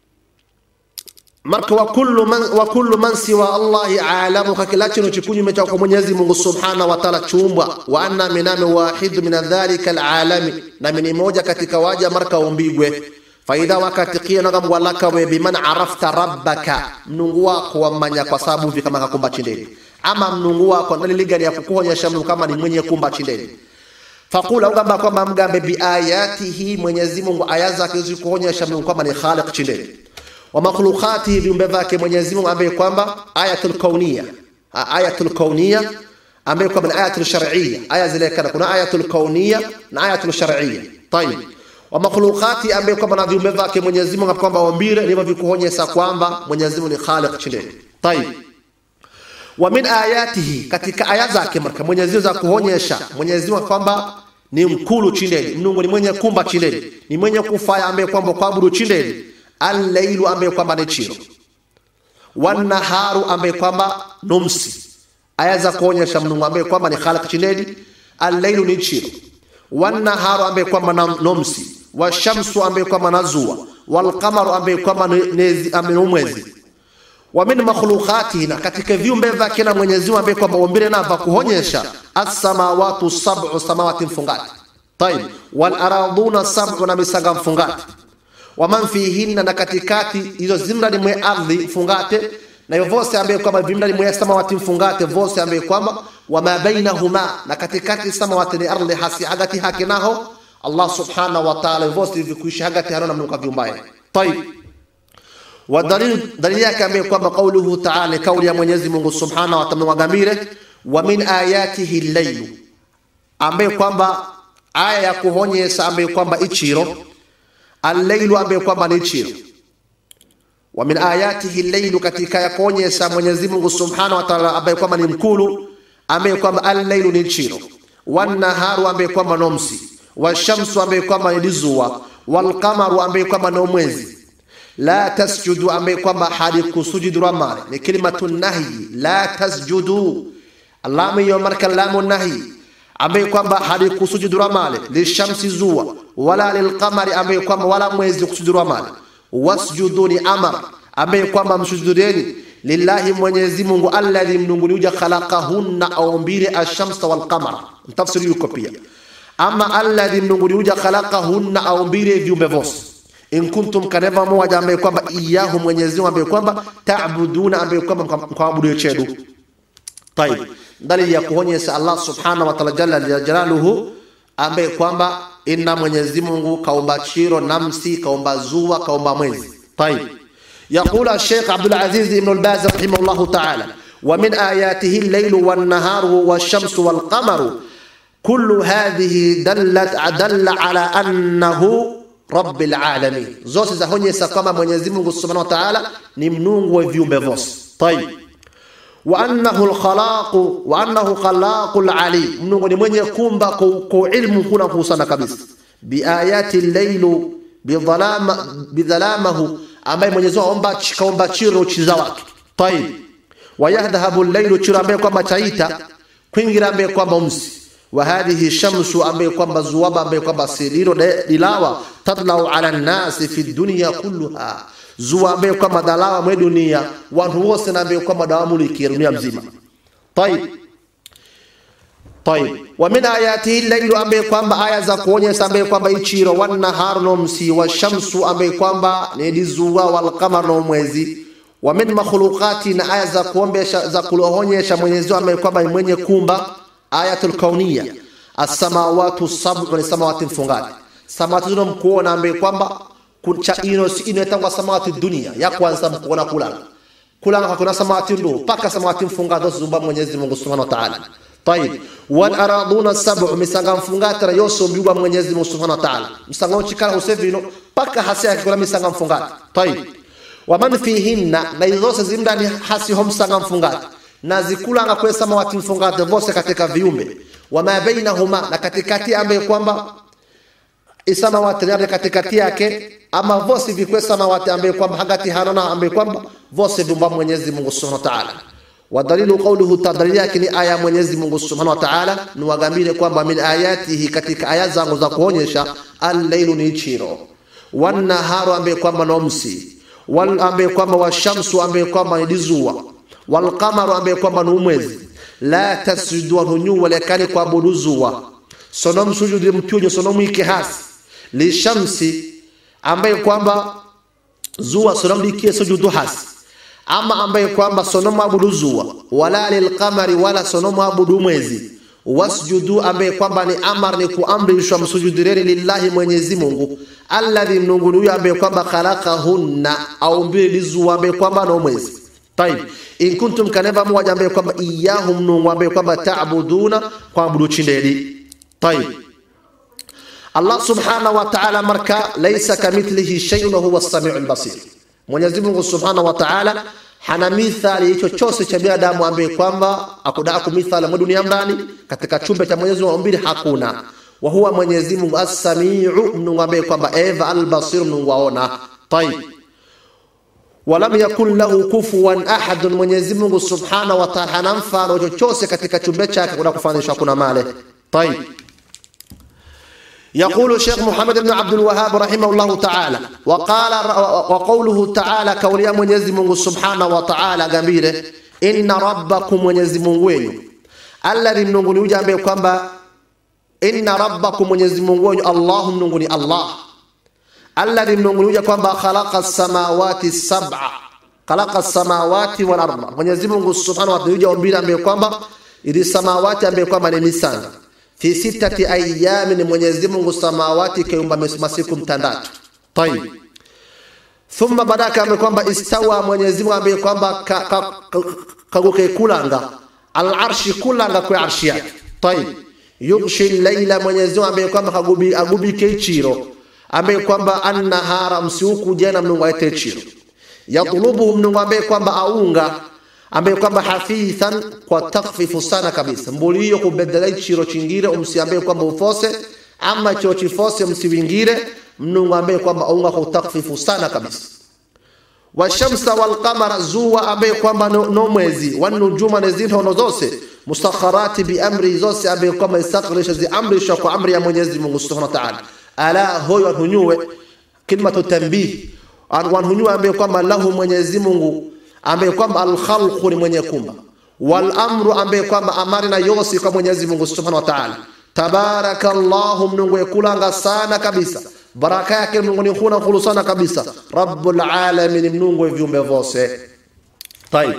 marka wa kullu man wa kullu man siwa allahi alamu ka kila chino chikunyume cha kwa mwenyezi mungu subhanahu wa ta'ala chumbwa wa anna miname wahidu min dhalika alalami na mini moja katika waja marka umbigwe faidha wakati kia naga mwalaka we biman arafta rabbaka mnungu wako wamanya kwa sababu hivi kama kakumba chindeni ama mnungu wako naliligani ya kukuonyesha mnu kama ni mwenye kumba chindeni fakula ugamba kwamba mgambe biayatihi mwenyezi mungu aya zake zikuonyesha mnu kwamba ni khaliq chindeni wa makhluqatihi viumbe vyake Mwenyezi Mungu ambaye kwamba ayatul kauniya ayatul kauniya ambaye kwamba ni ayatul shar'iyya aya zile kana kuna ayatul kauniya na ayatul shar'iyya tayib wa makhluqati ambaye kwamba na viumbe vyake Mwenyezi Mungu kwamba wambire ndivyo vikuonyesha kwamba Mwenyezi Mungu ni khaliq chini tayib wa min ayatihi katika aya zake marka Mwenyezi Mungu za kuonyesha Mwenyezi Mungu kwamba ni mkulu chindeni Mungu ni mwenye kumba chindeni ni mwenye kufaya ambaye kwamba kuabudu chindeni allailu ambaye kwamba ni chiro wanaharu ambaye kwamba numsi aya za kuonyesha mnungu ambaye kwamba ni khaliq chinedi allailu ni chiro wanaharu ambaye kwamba na numsi washamsu ambaye kwamba na zua walqamaru ambaye kwamba ni mwezi wa min makhluqatihi na katika viumbe vyake na Mwenyezi Mungu ambaye kwamba umbile na kuonyesha as-samawati sab'u samawati mfungati طيب والارضون sab'u na misaga mfungati waman fihinna na katikati hizo zimrani mwe ardhi mfungate na hiyo vose ambaye kwamba vimrani mwe samawati mfungate vose ambaye kwamba wama bainahuma na katikati samawati ni ardhi hasi hagati hake naho Allah subhanahu wa ta'ala vose vikuishi hagati hanona mnuka viumbaye طيب ودليل دليل yake ambaye kwamba kauluhu ta'ala kauli ya Mwenyezi Mungu subhanahu wa ta'ala wagamire wa min ayatihi al-layl ambaye kwamba aya ya kuonyesha ambaye kwamba ichiro allailu ambaye kwamba ni chiro wa min ayatihi allailu katika ya kuonyesha Mwenyezi Mungu Subhanahu wa Ta'ala ambaye kwamba ni mkulu ambaye kwamba allailu ni chiro wanaharu ambaye kwamba nomsi washamsu ambaye kwamba ni jua walqamaru ambaye kwamba ni mwezi la tasjudu ambaye kwamba halikusujudu ramani ni kalimatu nahi la tasjudu alamu hiyo marka lamu nahi ambaye kwamba halikusujudu ramani lishamsi zua wala lilqamari ambaye kwamba wala mwezi kusujudu ramani wasjudu ni amar ambaye kwamba msujudeni lillahi mwenyezi mungu alladhi mnunguni uja khalaqahunna aumbile ashamsa walqamara mtafsiri yuko pia ama alladhi mnunguni uja khalaqahunna aumbile viumbe vose in kuntum kaneva moja ambaye kwamba iyahu mwenyezi mungu ambaye kwamba taabuduna ambaye kwamba mkaabudu chedu tayib dalili ya kuonyesha Allah subhanahu wa ta'ala jalla jalaluhu ambaye kwamba inna Mwenyezi Mungu kaumba chiro namsi kaumba zua kaumba mwezi طيب يقول الشيخ عبد العزيز بن الباز رحمه الله تعالى ومن آياته الليل والنهار والشمس والقمر كل هذه دلت دل على أنه رب العالمين zote zaonyesha kama Mwenyezi Mungu Subhanahu wa Ta'ala ni mnungu wa viumbe vyote طيب وأنه الخلاق وأنه خلاق العليم منو ni mwenye kumba kwa ilmu kuna kusana kabisa biayati al-layl bidhalama bidhalamahu ambaye Mwenyezi Mungu aomba kaomba chiro chiza wake طيب ويذهب الليل chiro ambaye kwamba chaita kwingira ambaye kwamba msi wa hadhihi shamsu ambaye kwamba zuwaba ambaye kwamba siriro dilawa tatlau ala nasi fi dunya kulluha zuwa ambaye kwamba dalawa mwe dunia watu wose na ambaye kwamba dawamuliki dunia mzima طيب طيب ومن آياته الليل ambaye kwamba aya za kuonyesha ambaye kwamba ichiro wanaharu no msi wa shamsu ambaye kwamba ni dizuwa wal qamar no mwezi wa min makhluqati na aya za kuombesha za kuonyesha Mwenyezi ambaye kwamba ni mwenye kumba ayatul kauniya as-samawati sab'u ni samawati mfungati samawati zino mkuona ambaye kwamba cha ino si ino etangwa samawati dunia ya kwanza mkuona kulanga kulanga kuna samawati ndo paka samawati mfungati zumba Mwenyezi Mungu Subhanahu wa Ta'ala طيب والارضون السبع misanga mfungati na yose mbiwa Mwenyezi Mungu Subhanahu wa Ta'ala misanga uchikala usevino paka hasia kuna misanga mfungati طيب waman fihinna na izose zimdani hasi ho msanga mfungati na zikulanga kwa samawati mfungati vose katika viumbe wama bainahuma na katikati ambaye kwamba isamawati ni katikati yake ama vose vikwe samawati ambaye kwamba hagati hanona ambaye kwamba vose dumba Mwenyezi Mungu Subhanahu wa Ta'ala wadalilu qawluhu ta dalili yake ni aya ya Mwenyezi Mungu Subhanahu wa Ta'ala niwagambire kwamba min ayatihi katika aya zangu za kuonyesha al-lailu ni chiro wan-naharu ambaye kwamba nomsi wal ambaye kwamba washamsu ambaye kwamba ni jua wal-qamaru ambaye kwamba ni mwezi la tasjudu hunyu walekani kuabudu zua sonom sujudi mtyunyo sonom ike hasi lishamsi ambaye kwamba zua sonom likie sujudu hasi ama ambaye kwamba sonomu abudu zua wala lilqamari wala sonomu abudu mwezi wasjudu ambaye kwamba ni amar ni kuamrishwa msujudireni lillahi Mwenyezi Mungu alladhi mnungu huyo ambaye kwamba khalaqahunna au mbili lizua ambaye kwamba no mwezi tayib in kuntum kaneva mmoja ambaye kwamba iyahu mnungu ambaye kwamba taabuduna kuabudu chindeli tayib Allah subhanahu wa ta'ala marka laysa kamithlihi shay'un wa huwa as-sami'ul basir Mwenyezi Mungu Subhanahu wa Ta'ala hana mithali chochote cha binadamu ambaye kwamba akudaa kumithala mwa dunia ndani katika chumba cha Mwenyezi Mungu mbili hakuna wa huwa Mwenyezi Mungu as-sami'u Mungu ambaye kwamba eva al-basir Mungu aona tayib walam yakun lahu kufuwan ahad Mwenyezi Mungu Subhanahu wa Ta'ala hana mfano chochote katika chumba chake kuna kufananishwa kuna male tayib يقول الشيخ محمد بن عبد الوهاب رحمه الله تعالى وقال وقوله تعالى كوليا mwenyezi Mungu subhanahu wa ta'ala gambire inna rabbakum mwenyezi Mungu wenu alladhi mnungu ni ujambe kwamba inna rabbakum mwenyezi Mungu wenu Allahu mnungu ni Allah alladhi mnungu ni uja kwamba khalaqa samawati sab'a khalaqa samawati wal arda mwenyezi Mungu subhanahu wa ta'ala uja umbile ambaye kwamba ili samawati ambaye kwamba ni misanga fi sitati ayamin Mwenyezi Mungu samawati kaumba masiku mtandatu. Tayib. Thumma badaka ambaye kwamba istawa Mwenyezi Mungu ambaye kwamba kaguke kulanga al-arshi kulanga kwa arshi yake. Tayib. Yughshi layla Mwenyezi Mungu ambaye kwamba kagubi agubike chiro ambaye kwamba annahara msiuku jana mnungu aite chiro. Yatlubuhu mnungu ambaye kwamba aunga ambaye kwamba hafithan kwa takfifu sana kabisa mbuli hiyo kubedela chiro chingire umsiambaye kwamba ufose ama chiro chifose msiwingire mnungu ambaye kwamba aunga kwa takfifu sana kabisa washamsa walqamara zuwa ambaye kwamba no, no mwezi wanujuma na zinhono zose mustakharati biamri zose ambaye kwamba istakhirisha ziamrishwa kwa amri ya Mwenyezi Mungu Subhanahu wa Ta'ala ala hoyo wanhunyue kilmatu tanbih wanhunyue ambaye kwamba lahu Mwenyezi Mungu ambaye kwamba alkhalqu ni mwenye kumba wal amru ambaye kwamba amari na yosi kwa Mwenyezi Mungu Subhanahu wa Ta'ala tabarakallahu mnungu yekulanga sana kabisa baraka yake mnungu ni kuna khulu sana kabisa rabbul alamin mnungu viumbe vose طيب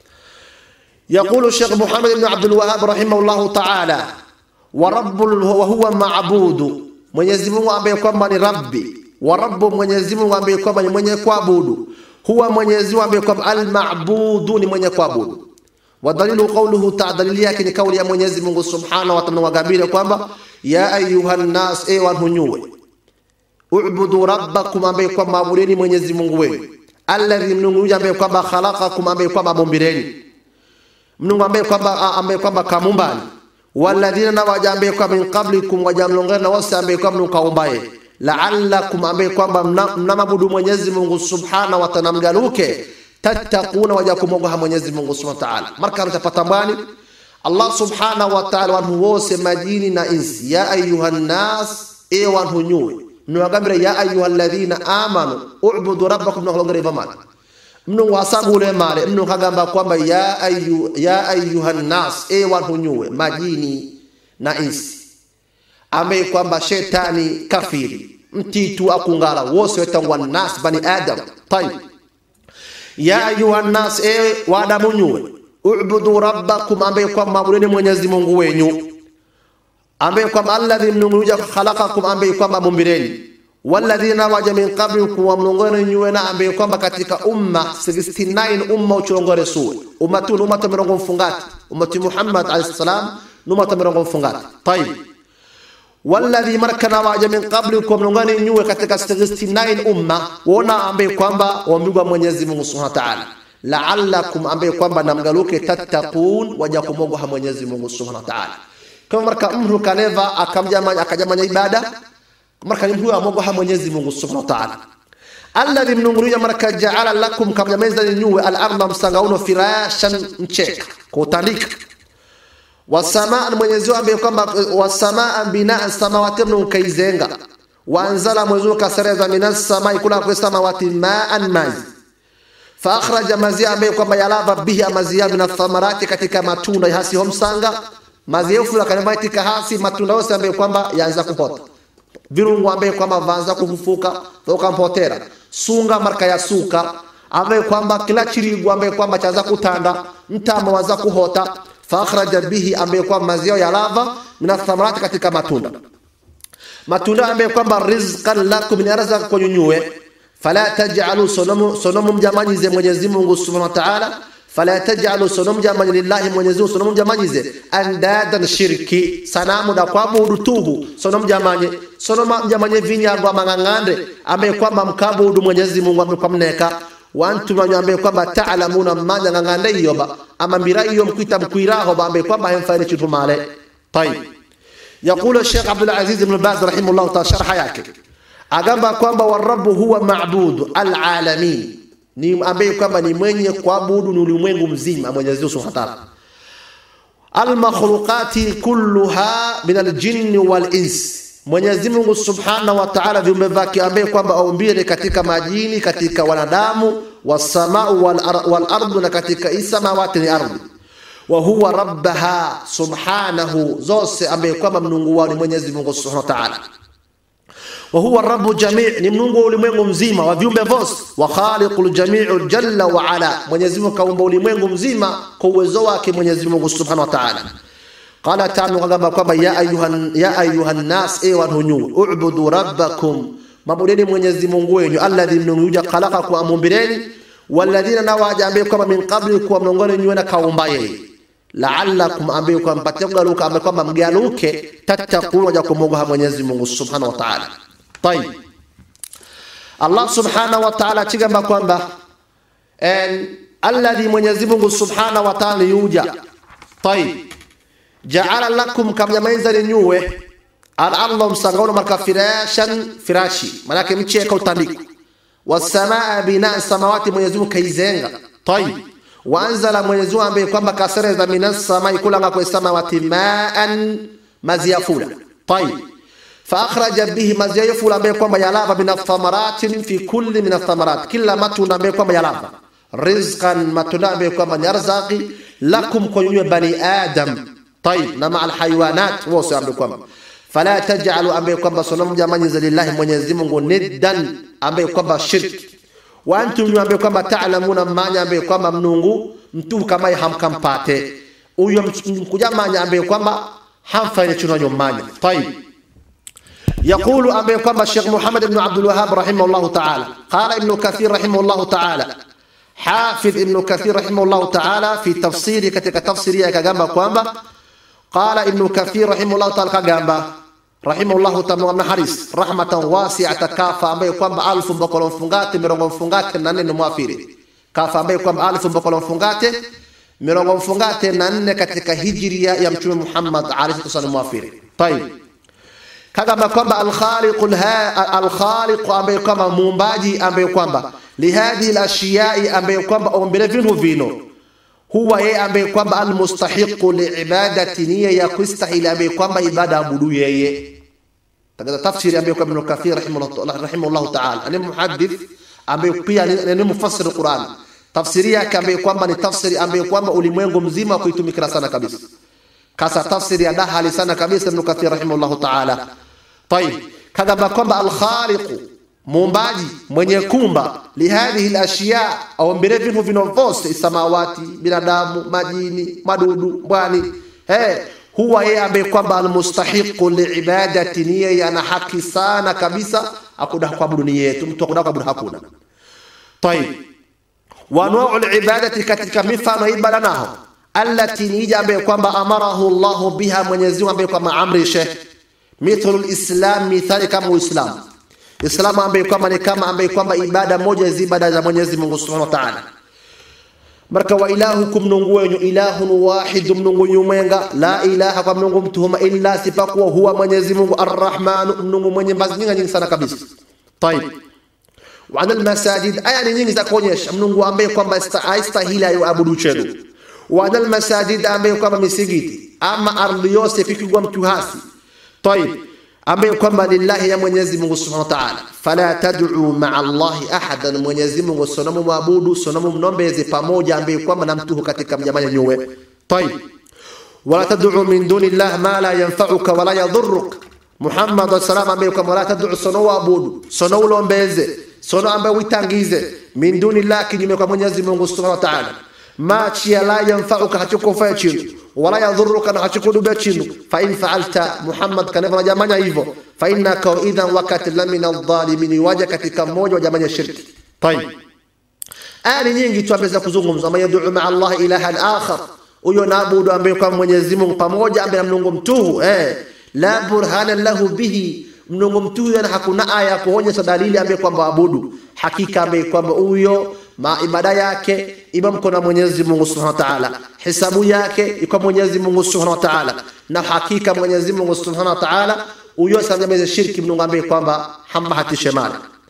يقول الشيخ محمد بن عبد الوهاب رحمه الله تعالى ورب وهو معبود Mwenyezi Mungu ambaye kwamba ni rabbi wa rabbu Mwenyezi Mungu ambaye kwamba ni mwenye kuabudu huwa Mwenyezi Mungu ambaye kwamba al-ma'budu ni mwenye kuabudu. Wa dalilu qawluhu ta'ala, dalili yake ni kauli ya Mwenyezi Mungu Subhanahu wa Ta'ala, wagambire kwamba ya ayuhan nas, e wanhunyue, ubudu rabbakum, ambaye kwamba abudeni Mwenyezi Mungu wenu, alladhi mnungu ambaye kwamba khalaqakum, ambaye kwamba mumbireni, mnungu ambaye kwamba ambaye kwamba kamumbani, walladhina na waja ambaye kwamba min qablikum, waja mlongana na wose ambaye kwamba mkaumbaye la'allakum ambaye kwamba mnamabudu Mwenyezi Mungu Subhanahu wa Ta'ala mgaluke tattaquna waja kumogoha Mwenyezi Mungu Subhanahu wa Ta'ala marka mtapata mbani Allah Subhanahu wa Ta'ala wanhu wose majini na insi ya ayuhan nas e wanhu nyuwe mnawagambira ya ayuhal ladhina amanu u'budu rabbakum mnakolongere vamana mnu wasabule male mnu kagamba kwamba ya ayu ya ayuhan nas e wanhu nyuwe majini na insi ambaye kwamba shetani kafiri mtitu akungala wose wetangwa nas bani adam tayib ya ayuha nas e wadamu nyuwe ubudu rabbakum ambaye kwamba mabudeni mwenyezi mungu wenyu ambaye kwamba alladhi mnunguja khalaqakum ambaye kwamba mumbireni walladhina waja min qablikum wa mlongone nyuwena ambaye kwamba katika umma 69 umma uchilongore suwe ummatu ummatu mirongo mfungati ummati muhammad alayhi salam numata mirongo mfungati tayib walladhi markana waja min qablikum mlongone nyuwe katika 69 umma wona ambaye kwamba wambigwa Mwenyezi Mungu Subhanahu wa Ta'ala la'allakum ambaye kwamba namgaluke tattaqun waja kumogoha Mwenyezi Mungu Subhanahu wa Ta'ala kama marka mtu kaneva akamjamanya akajamanya ibada marka ni mtu amogoha Mwenyezi Mungu Subhanahu wa Ta'ala alladhi mnungulia maraka jaala lakum kamnyameza ninyuwe al-ardha msangauno firashan mcheka kutandika wasamaa Mwenyezi Mungu ambaye kwamba wasamaa binaa samawati mnukaizenga waanzala Mwenyezi Mungu kasereza minas samai kula kwa samawati maan maji fa akhraja mazia ambaye kwamba yalava bihi amazia min thamarati katika matunda hasi homsanga mazia fula katika hasi matunda yose ambaye kwamba yaanza kuhota virungu ambaye kwamba vaanza kufufuka vokampotera sunga marka ya suka ambaye kwamba kila chirigu ambaye kwamba chaanza kutanda mtama waanza kuhota fakhraja bihi ambaye kwamba mazao ya lava min thamarati katika matunda matunda ambaye kwamba rizqan lakum ni arzaq kwa nyunyue fala taj'alu sonomu sonomu mjamanyize Mwenyezi Mungu Subhanahu wa Ta'ala fala taj'alu sonomu jamanyi lillahi Mwenyezi Mungu sonomu mjamanyize andadan shirki sanamu da kuabudu tuhu sonomu jamanyi sonomu mjamanyi vinyago mangangande ambaye kwamba mkabudu Mwenyezi Mungu ambaye kwa mneka wantu ambaye kwamba taalamuna manya ngangande iyoba ama mbira iyo mkwita mkwiraho ambaye kwamba hemfaile chitu male tayib يقول الشيخ عبد العزيز بن باز رحمه الله تعالى شرح yake agamba kwamba warabu huwa maabudu alalamin ni ambaye kwamba ni mwenye kuabudu ni ulimwengu mzima Mwenyezi Mungu Subhanahu wa Ta'ala almakhluqati kulluha min aljinni wal ins Mwenyezi Mungu Subhanahu wa Ta'ala viumbe vyake ambaye kwamba aumbile katika majini katika wanadamu wasamau wal, ar wal ardu na katika isamawati ni ardhi wa huwa rabbaha subhanahu zose ambaye kwamba mnungu wao ni Mwenyezi Mungu Subhanahu wa Ta'ala wa huwa rabbu jami' ni mnungu wa ulimwengu mzima wa viumbe vyote wa khaliqul jami'u jalla wa ala Mwenyezi Mungu kaumba ulimwengu mzima kwa uwezo wake Mwenyezi Mungu Subhanahu wa Ta'ala qala ta'ala kwamba kwamba ya ayuhan ya ayuhan nas e wanunyu u'budu rabbakum mabudeni Mwenyezi Mungu wenu alladhi mnunguja khalaqakum amumbireni walladhina nawaja ambaye kwamba min qablikum mlongoni nyuena kaumba yeye la'allakum ambaye kwamba mpatie kugaluka ambaye kwamba mgaluke tattaquna ja kumwogopa Mwenyezi Mungu Subhanahu wa Ta'ala طيب Allah Subhanahu wa Ta'ala chigamba kwamba en alladhi Mwenyezi Mungu Subhanahu wa Ta'ala yuja طيب ja'ala lakum kamnyamaiza nyuwe al-ardha msangauna marka firashan firashi manake mcheka utandiko wasamaa binaa samawati Mwenyezi Mungu kaizenga طيب waanzala Mwenyezi Mungu ambaye kwamba kasereza minas samai kulanga kwa samawati maan maziyafula طيب فاخرج به maziyafula ambaye kwamba yalava min athamaratin fi kulli min athamarat kila matunda ambaye kwamba yalava rizqan matunda ambaye kwamba ni arzaqi lakum kwa nyinyi bani adam طيب na maa alhayawanat wose ambaye kwamba fala taj'alu ambaye kwamba sonamu jamani za lillahi Mwenyezi Mungu niddan ambaye kwamba shirki wa antum ambaye kwamba ta'lamuna manya ambaye kwamba mnungu mtu kama hamkampate huyo mkujamanya ambaye kwamba hamfaile chuno manya طيب يقول أبي كما الشيخ محمد بن عبد الوهاب رحمه الله تعالى قال ابن كثير رحمه الله تعالى حافظ ابن كثير رحمه الله تعالى في تفسير كتك تفسير كجنب كوانبا قال ابن كثير رحمه الله تعالى كجنب رحمه الله تعالى من حريص رحمة واسعة كافة أبي كوانبا ألف بقول فنغات مرغم فنغات نان موافيري كافة أبي كوانبا ألف بقول فنغات مرغم فنغات نان كتك هجرية يمشي محمد عليه الصلاة والسلام موافيري طيب kagamba kwamba alkhaliqu alkhaliqu ambaye kwamba muumbaji ambaye kwamba lihadhihi alashiyai ambaye kwamba ombele vinhu vino huwa yeye ambaye kwamba almustahiqu liibadati niya ya kustahili ambaye kwamba ibada abudu yeye tagaza tafsiri ambaye kwamba Ibn Kathir rahimahullah rahimahullah ta'ala ani muhaddith ambaye pia ni mufassir Qur'an tafsiri yake ambaye kwamba ni tafsiri ambaye kwamba ulimwengu mzima kuitumikira sana kabisa kasa tafsiri ya dahali sana kabisa Ibn Kathir rahimahullah ta'ala طيب kagamba kwamba alkhaliqu muumbaji mwenye kumba lihadhihi alashya au mbele vinhu vinovose samawati binadamu majini madudu mbwani hey, huwa yeye ambaye kwamba almustahiqu liibadati ni yeye ana haki sana kabisa akuda kuabudu ni yetu mtu akuda kuabudu hakuna طيب wanwau libadati katika mifano ibada naho allati ni ija ambaye kwamba amarahu llahu biha mwenyezi mungu ambaye kwamba amrishe mithlu lislam mithali kama uislamu islamu ambaye kwamba ni kama ambaye kwamba ibada moja hizi ibada za mwenyezi mungu subhanahu wa ta'ala marka wa ilahukum mnungu wenyu ilahun wahidu mnungu nyumwenga la ilaha kwa mnungu mtuhuma illa sipakuwa huwa mwenyezi mungu arrahmanu mnungu mwenye mbazi nyingi nyingi sana kabisa طيب wa anal masajid aya ni nyingi za kuonyesha mnungu ambaye kwamba haistahili abudu chenu wa anal masajid ambaye kwamba misigiti ama ardhi yose pikigwa mtu hasi طيب ambaye kwamba lillahi ya Mwenyezi Mungu Subhanahu wa Ta'ala, fala tad'u ma'a Allahi ahadan, Mwenyezi Mungu sonamu mwabudu sonamu mnombeze pamoja ambaye kwamba na mtuhu katika mjamanya nyuwe. Tayib, wala tad'u min duni Allah ma la yanfa'uka wala yadhurruk. Muhammad sallallahu ambaye kwamba wala tad'u sono waabudu sono ulombeze sono ambaye witangize min duni Allah, kinyume kwa Mwenyezi Mungu Subhanahu wa Ta'ala ma chia la yanfa'uka hachukufaa chinu wala yadhuruka na hachukudubia chinu fa in fa'alta Muhammad kaneva jamanya hivyo fa innaka idhan wakati la min adh-dhalimin waja katika mmoja wa jamanya shirki tayib aya ni nyingi tu ambazo kuzungumza ma yad'u ma'a Allah ilahan akhar huyo naabudu ambaye kwa Mwenyezi Mungu pamoja ambaye Mungu mtuhu eh la burhana lahu bihi mnungu mtuhu yana hakuna aya ya kuonyesha dalili ambaye kwamba abudu hakika ambaye kwamba huyo ma ibada yake iba mko na Mwenyezi Mungu Subhanahu wa Ta'ala, hisabu yake iko Mwenyezi Mungu Subhanahu wa Ta'ala, na hakika Mwenyezi Mungu Subhanahu wa Ta'ala huyo samjameze shirki mnungu ambaye kwamba hambahatishe mali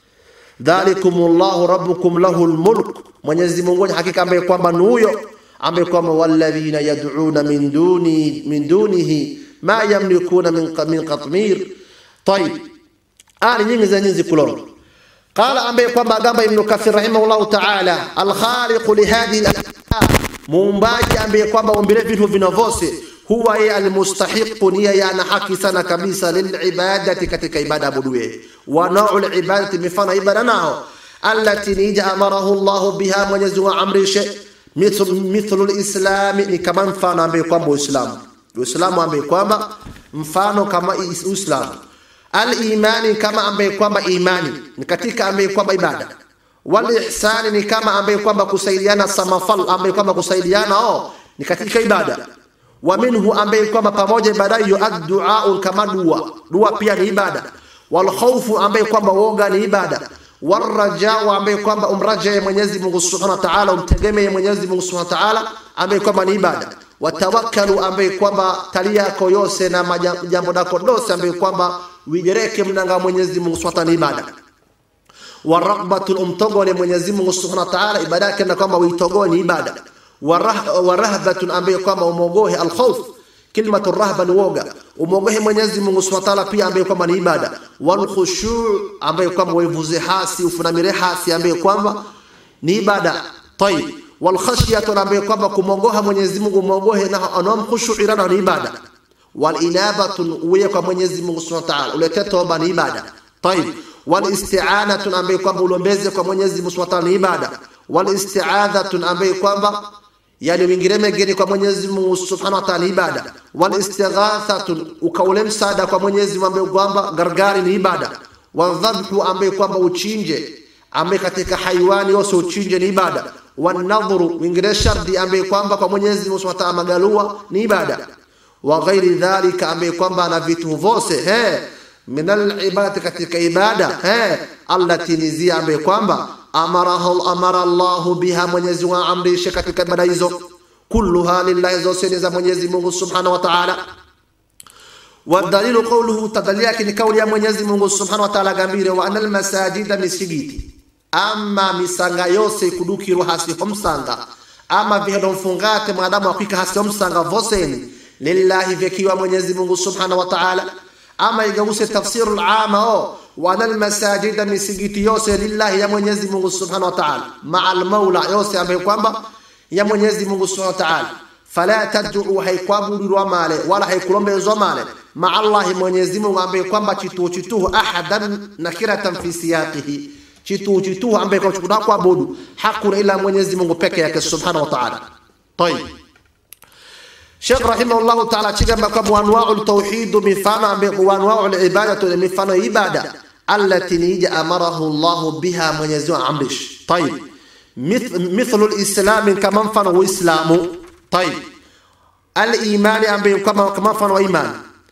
dhalikumullahu rabbukum lahul mulk, Mwenyezi Mungu hakika ambaye kwamba ni huyo ambaye kwamba walladhina yad'una min duni min dunihi ma yamlikuna min min qatmir. Tayib, aya nyingi za nyingi kulonga قال أمبي كما قام ابن كثير رحمه الله تعالى الخالق لهذه الأشياء muumbaji ambaye kwamba umbile vitu vinavose huwa yeye almustahiqu ni yeye ana haki sana kabisa lilibadati katika ibada abuduye wa naul ibadati mifano ibada nao allati nija amarahu Allah biha mwenyezi wa amrishe mithlu lislami ni kama mfano ambaye kwamba uislamu uislamu ambaye kwamba mfano kama uislamu Al-imani kama ambaye kwamba imani ni katika ambaye kwamba ibada. Wal ihsani ni kama ambaye kwamba kusaidiana samafal ambaye kwamba kusaidiana oh ni katika ibada. Wa minhu ambaye kwamba pamoja ibada hiyo ad-du'a kama dua. Dua pia ni ibada. Wal khawfu ambaye kwamba woga ni ibada. Warajau ambaye kwamba umraje Mwenyezi Mungu Subhanahu wa Ta'ala, umtegemee Mwenyezi Mungu Subhanahu wa Ta'ala ambaye kwamba ni ibada. Watawakkalu ambaye kwamba tali yako yose na jambo lako dose ambaye kwamba wijereke mnanga Mwenyezi Mungu Subhanahu wa ibada. Wa raghbatul umtogole Mwenyezi Mungu Subhanahu wa Ta'ala ibada yake na kwamba uitogoe ni ibada. Wa rahbatun ambaye kwamba umogohe al-khawf Kilmatu rahba ni woga, umwogohe Mwenyezi Mungu Subhanahu wa Ta'ala pia ambaye kwamba ni ibada. Wal khushu' ambaye kwamba wevuze hasi ufunamire hasi ambaye kwamba ni ibada. Tayib. Wal khashyatu ambaye kwamba kumwogoha Mwenyezi Mungu umwogohe na anam khushu'irana ni ibada. Wal inabatu uwe kwa Mwenyezi Mungu Subhanahu wa Ta'ala ulete toba ni ibada. Tayib. Wal isti'anatu ambaye kwamba ulombeze kwa Mwenyezi Mungu Subhanahu wa Ta'ala ni ibada. Wal isti'adhatu ambaye kwamba yani wingire megeni kwa Mwenyezi Mungu Subhanahu wa Ta'ala ibada wal istighathatun ukaule msaada kwa Mwenyezi Mungu ambaye kwamba gargari ni ibada wa dhabhu ambaye kwamba uchinje ambaye katika haiwani wose uchinje ni ibada wa nadhru wingire shardi ambaye kwamba kwa Mwenyezi Mungu Subhanahu wa Ta'ala magalua ni ibada wa ghairi dhalika ambaye kwamba ana vitu vose he min al-ibadati katika ibada he allati nizia ambaye kwamba amarahu amara Allahu biha Mwenyezi Mungu amrishe katika ibada hizo kulluha lillahi zote ni za Mwenyezi Mungu Subhanahu wa Ta'ala wadalilu qawluhu tadalili yake ni kauli ya Mwenyezi Mungu Subhanahu wa Ta'ala gambire wa anal masajida misigiti ama misanga yose kudukirwa hasi homsanga ama vihado mfungate mwanadamu akwika hasi homsanga voseni lillahi vyakiwa Mwenyezi Mungu Subhanahu wa Ta'ala ama igause tafsiru al-ama o wana almasajida misigiti yose lillahi ya Mwenyezi Mungu Subhanahu wa Ta'ala ma'a al-maula yose ambaye kwamba ya Mwenyezi Mungu Subhanahu wa Ta'ala fala tad'u haikwabudirwa male wala haikulombezwa male ma'a Allah Mwenyezi Mungu ambaye kwamba chitu chitu ahadan nakiratan fi siyaqihi chitu chitu ambaye kwa chukuna kuabudu hakuna ila Mwenyezi Mungu peke yake Subhanahu wa Ta'ala طيب Sheikh rahimahullahu ta'ala chigamba kwa anwa'ul tauhid mifano ambayo anwa'ul ibadatu mifano ibada allati nija amarahu Allah biha Mwenyezi Mungu amrish. Tayib. Mithlu al-islam kama mfano wa islamu. Tayib. Al-iman ambayo kama kama mfano wa iman.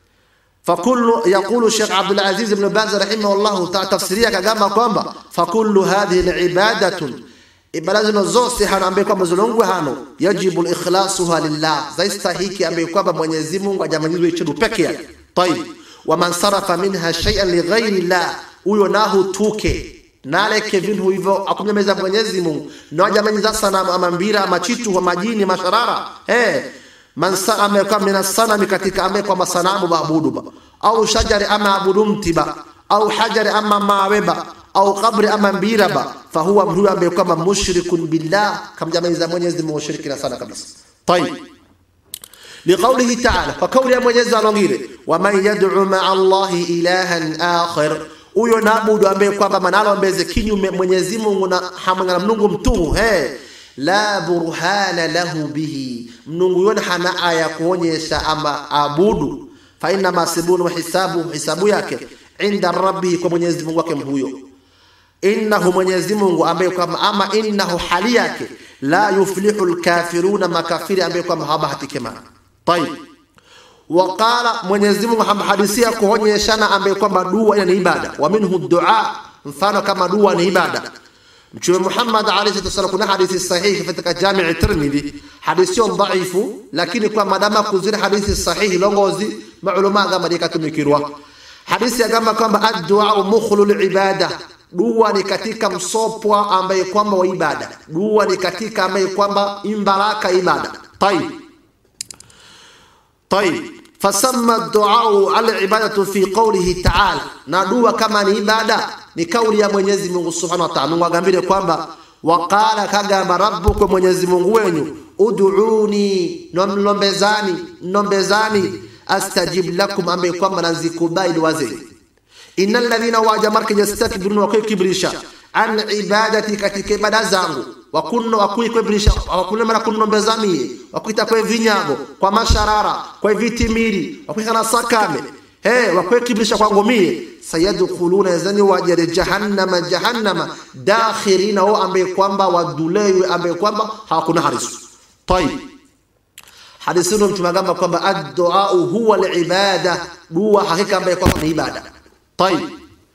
فكل يقول الشيخ عبد العزيز بن باز رحمه الله تعالى تفسيريا كما kwamba فكل هذه العباده ibada zino zose hano ambaye kwamba zilongwe hano yajibu ikhlasuha lillah zaistahiki ambaye kwamba Mwenyezi Mungu ajamanyizwe ichidu peke yake tayib wa man sarafa minha shay'an li ghairi llah huyo nahu tuke naleke vintu hivyo akumnyameza mwenyezi mungu nawajamanyiza sanamu ama mbira ama chitu ama majini masharara hey. mansa amekuwa mina sanami katika ambaye kwamba sanamu baabudu ba au shajari ama abudu mtiba au hajari ama maweba au kabri ama mbira ba fahuwa mtu ambaye kwamba mushrikun billah kamjamaliza mwenyezi mungu shirikina sana kabisa tayib لقوله تعالى فقول يا mwenyezi alongile waman yad'u ma'a allahi ilahan akhar huyo naabudu ambaye kwamba manalo mbeze kinyume mwenyezi mungu na hamwe mnungu mtuhu he la burhana lahu bihi mnungu yona hana aya kuonyesha ama abudu fa inna masibunu hisabu hisabu yake inda rabbihi kwa mwenyezi mungu wake huyo innahu mwenyezi mungu ambaye kwamba ama innahu hali yake la yuflihu lkafiruna makafiri ambaye kwamba hawabahatike mana tayib waqala mwenyezi mungu hamhadisia kuonyeshana ambaye kwamba dua ina ni ibada wa minhu dua mfano kama dua ni ibada mtume muhammad alayhi salatu wasallam kuna hadithi sahihi katika jamii tirmidhi hadithi sio dhaifu lakini kwa madama kuzira hadithi sahihi longozi maulama gamba dikatumikirwa hadithi ya gamba kwamba addu'a mukhlul ibada dua ni katika msopwa ambaye kwamba wa ibada dua ni katika ambaye kwamba imbaraka ibada tayib طيب فسمى الدعاء على العبادة في قوله تعالى ندوا كما ni ibada ni kauli ya Mwenyezi Mungu Subhanahu wa Ta'ala Mungu agambile kwamba waqala kagamba rabbukum Mwenyezi Mungu wenyu ud'uni nomlombezani nombezani astajib lakum ambaye kwamba nazikubali dua zenu innal ladhina wajamarka yastakbiruna wa kibrisha an ibadati katika ibada zangu wakunno wakuikwebrisha wakunno mara kunnombeza mie wakuita kwe vinyago kwa masharara kwa vitimiri wakuikana sakame he wakwekibrisha kwangu mie sayadkhuluna yazani wajare jahannama jahannama dakhirina wao ambaye kwamba wadulewe ambaye kwamba hawakuna harisu tayib hadithi ndio mtume agamba kwamba ad-du'a huwa al-ibada dua hakika ambaye kwamba ni ibada tayib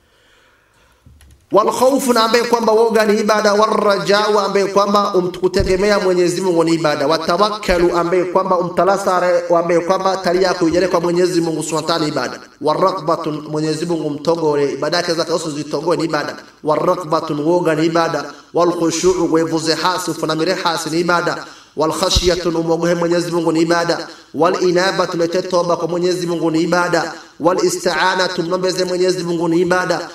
walkhaufu na ambaye kwamba woga ni ibada warajau ambaye kwamba umkutegemea Mwenyezi Mungu ni ibada watawakkalu ambaye kwamba umtalasare ambaye kwamba tali yako ijale kwa Mwenyezi Mungu Subhanahu wa ta'ala ibada waraqbatun Mwenyezi Mungu mtogore ibada yake zake zote zitogoe ni ibada waraqbatun woga ni ibada walkhushu'u wevuze hasi ufunamire hasi ni ibada walkhashyatu umwogohe Mwenyezi Mungu ni ibada walinabatu lete toba kwa Mwenyezi Mungu ni ibada walisti'anatu mlombeze Mwenyezi Mungu ni ibada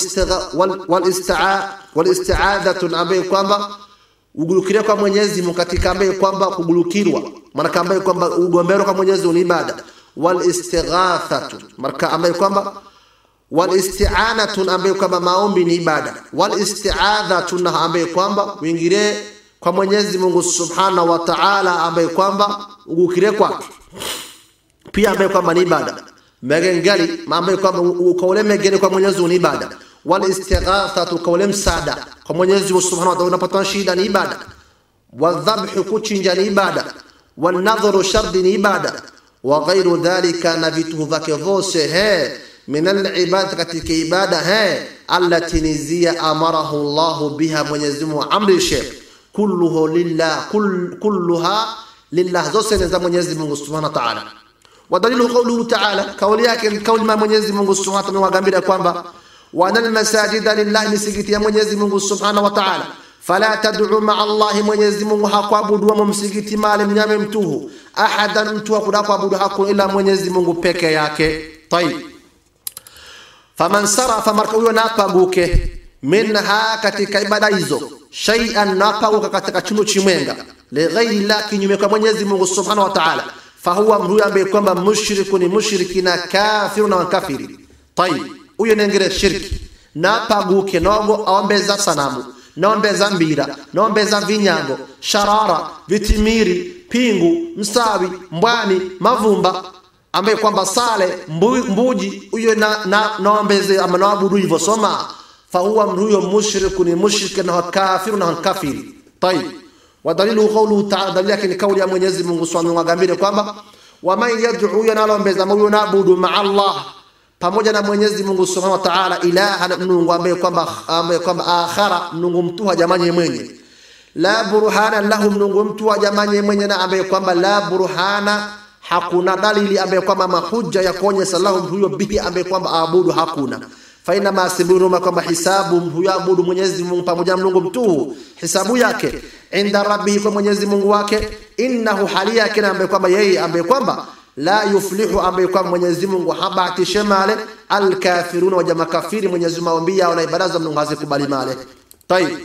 walisti'adhatu ambaye kwamba ugulukiria kwa Mwenyezi Mungu katika ambaye kwamba kugulukirwa maana ambaye kwamba ugombero kwa Mwenyezi Mungu ni ibada walistighathatu marka ambaye kwamba walisti'anatu ambaye kwamba maombi ni ibada walisti'adhatu na ambaye kwamba uingirie kwa Mwenyezi Mungu Subhanahu wa Ta'ala ambaye kwamba ugukire kwake pia ambaye kwamba ni ibada megengali ambaye kwamba ukaule megeni kwa Mwenyezi Mungu ni ibada wal istighathatu kaule msaada kwa Mwenyezi Mungu Subhanahu wa Ta'ala unapata shida ni ibada wadhabhu kuchinja ni ibada wanadhuru shardi ni ibada wa ghairu dhalika na vitu vyake vose he min al-ibad katika ibada he allati nizia amarahu Allah biha Mwenyezi Mungu amrishe kulluhu lillah kull, kulluha lillah zote ni za Mwenyezi Mungu Subhanahu wa Ta'ala ودليل قوله تعالى kauli yake ni kauli ya Mwenyezi Mungu Subhanahu wa Ta'ala wagambia kwamba wana almasajida lillahi misikiti ya Mwenyezi Mungu Subhanahu wa Ta'ala fala tad'u ma'a Allah Mwenyezi Mungu hakuabudu wa msikiti mali mnyame mtuhu ahadan mtu hakuna kuabudu hakuna ila Mwenyezi Mungu peke yake tayib faman sarafa marka huyo napaguke minha katika ibada hizo shay'an napaguka katika chunu chimwenga lighairi la kinyume kwa Mwenyezi Mungu Subhanahu wa Ta'ala fahuwa mtu ambaye kwamba mushriku ni mushriki na kafiru na kafiri tayib huyo nengere shirki napaguke nogo aombeza sanamu naombeza mbira naombeza vinyango sharara vitimiri pingu msawi mbwani mavumba ambaye kwamba sale mbu, mbuji huyo na, na, naombeze ama naabudu hivyo soma fahuwa mtu huyo mushriku ni mushriki na kafiru na kafiri tayib wadalilu qawluhu ta'ala dalili yake ni kauli ya Mwenyezi Mungu Subhanahu wa Ta'ala kwamba waman yad'u yanalombeza huyo naabudu ma'a Allah pamoja na Mwenyezi Mungu Subhanahu wa Ta'ala ilaha Mungu ambaye kwamba ambaye kwamba akhara Mungu mtu jamani mwenye la burhana lahu Mungu mtu jamani mwenye na ambaye kwamba la burhana hakuna dalili ambaye kwamba mahujja ya kuonyesha lahu huyo bihi ambaye kwamba aabudu hakuna fainama sibiruma kwamba hisabu huyabudu Mwenyezi Mungu pamoja na Mungu mtuhu hisabu yake inda rabbihi kwa Mwenyezi Mungu wake innahu hali yake na ambaye kwamba yeye ambaye kwamba la yuflihu ambaye kwamba Mwenyezi Mungu habatishe male alkafiruna waja makafiri Mwenyezi Mungu maombi yao na ibada za Mungu hazikubali male tayib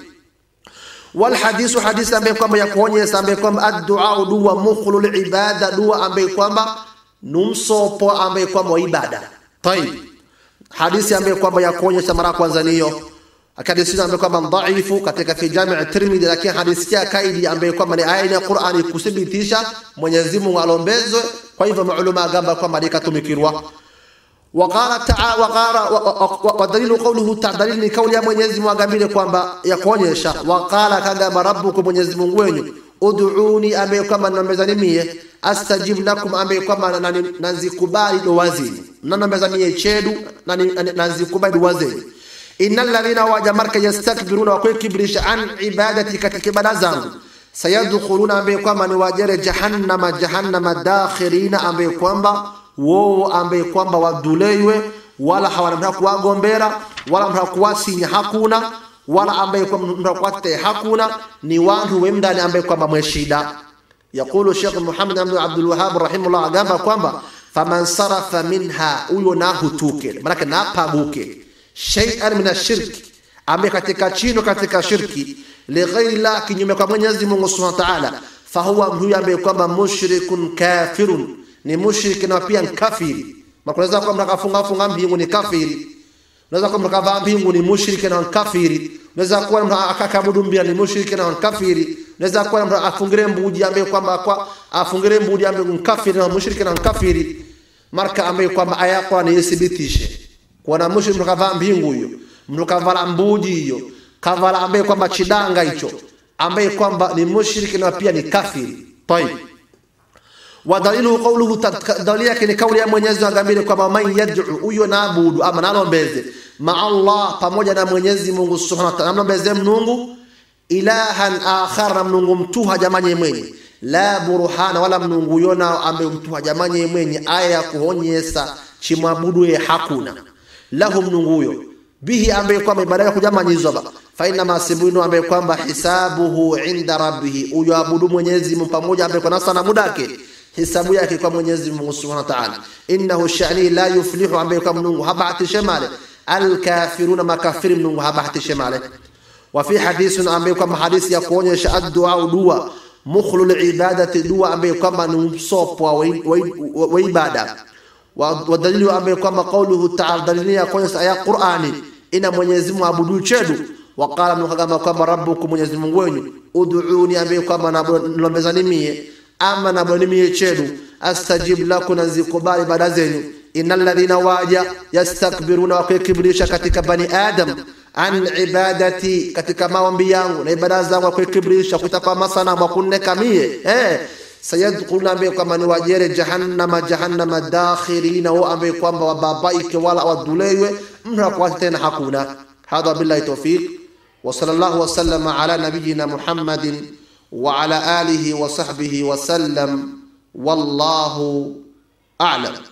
والحديث حديث ambaye kwamba ya kuonyesha ambaye kwamba addu'a dua mukhlul ibada dua ambaye kwamba numsopo ambaye kwamba ibada tayib hadithi ambayo kwamba ya kuonyesha mara kwanza niyo hadithi ambayo kwamba dhaifu katika fi jami' Tirmidhi, lakini hadithi ya kaidi ambayo kwamba ni aya ya Qur'ani kuthibitisha Mwenyezi Mungu alombezwe. Kwa hivyo maulama agamba kwamba likatumikirwa waqala taala waqara wa dalilu qawluhu ta'ala, dalili ni kauli ya Mwenyezi Mungu agambile kwamba ya kuonyesha waqala kagamba rabbukum, Mwenyezi Mungu wenyu ud'uni, ambaye kwamba nambezani mie astajib lakum, ambaye kwamba nanzikubali dua zenu, nanambeza mie chedu nanzikubali dua zenu. innal ladhina waja marka yastakbiruna, wakwekibrisha an ibadati, katika ibada zangu sayadkhuluna, ambaye kwamba ni wajere jahannama, jahannama dakhirina, ambaye kwamba wowo ambaye kwamba waduleiwe wala hawana mtaka kuwagombera wala mtaka kuwasinya hakuna wala ambaye kwamba mtaka kuwate hakuna ni wantu wemndani ambaye kwamba mweshida yaqulu Sheikh Muhammad ibn Abdul Wahhab rahimahullah agamba kwamba faman sarafa minha huyo nahutuke manake napabuke shay'an min ashirki ambaye katika chino katika shirki lighairi la kinyume kwa Mwenyezi Mungu Subhanahu wa Ta'ala fahuwa huyo ambaye kwamba mushrikun kafirun ni mushriki na pia kafiri. Makunaweza kuwa mtakafunga funga mbingu ni kafiri. Unaweza kuwa mtakavaa mbingu ni mushriki na kafiri. Unaweza kuwa mtu akakabudu mbia ni mushriki na kafiri. Unaweza kuwa mtu afungire mbuji ambaye kwamba kwa afungire mbuji ambaye ni kafiri na mushriki na kafiri. Marka ambaye kwamba aya kwa ni ithibitishe. Kwa na mushriki mtakavaa mbingu hiyo. Mtakavala mbuji hiyo. Kavala ambaye kwamba chidanga hicho. Ambaye kwamba ni mushriki na pia ni kafiri. Tayeb wadalilu qawluhu dalili yake ni kauli ya Mwenyezi Mungu agambile kwamba man yad'u huyo naabudu ama nalombeze ma Allah pamoja na Mwenyezi Mungu Subhanahu wa ta'ala nalombeze Mungu ilahan akhar na Mungu mtuha jamanye mwenye la burhana wala Mungu yona ambaye mtuha jamanye mwenye aya ya kuonyesha chimwabudu ye hakuna lahu Mungu huyo bihi ambaye kwamba ibada yake kujamanyizwa ba fa inna masibunu ambaye kwamba hisabuhu inda rabbih huyo abudu Mwenyezi Mungu pamoja ambaye kwa nasa na mudake hisabu yake kwa Mwenyezi Mungu Subhanahu wa Ta'ala. Innahu sha'ni la yuflihu, ambaye kwa Mungu habahatishe male alkafiruna, makafiri Mungu habahatishe male. Wa fi hadithun, ambaye kwa hadithi ya kuonyesha addu'a, dua mukhlul ibadati, dua ambaye kwamba ni msopo wa ibada. Wa dalilu ambaye kwamba qauluhu ta'ala, dalili ya kuonyesha aya Qur'ani, ina Mwenyezi Mungu abudu chedu waqala mnukagamba kwamba rabbukum, Mwenyezi Mungu wenyu ud'uni, ambaye kwamba nalombezani mie ama nabonimie chedu astajib lakum, nazikubali ibada zenu. innal ladhina waja yastakbiruna, wakwekibrisha katika bani adam an ibadati, katika maombi yangu na ibada zangu, wakwekibrisha kuitapa masanamu wakunneka mie eh sayadkhuluna, ambaye kwamba ni wajere jahannama, jahannama dakhirina, wao ambaye kwamba wababaike wala waduleiwe mtu akwati tena hakuna. Hadha billahi tawfiq wa sallallahu wa sallama ala nabiyyina Muhammadin وعلى آله وصحبه وسلم والله أعلم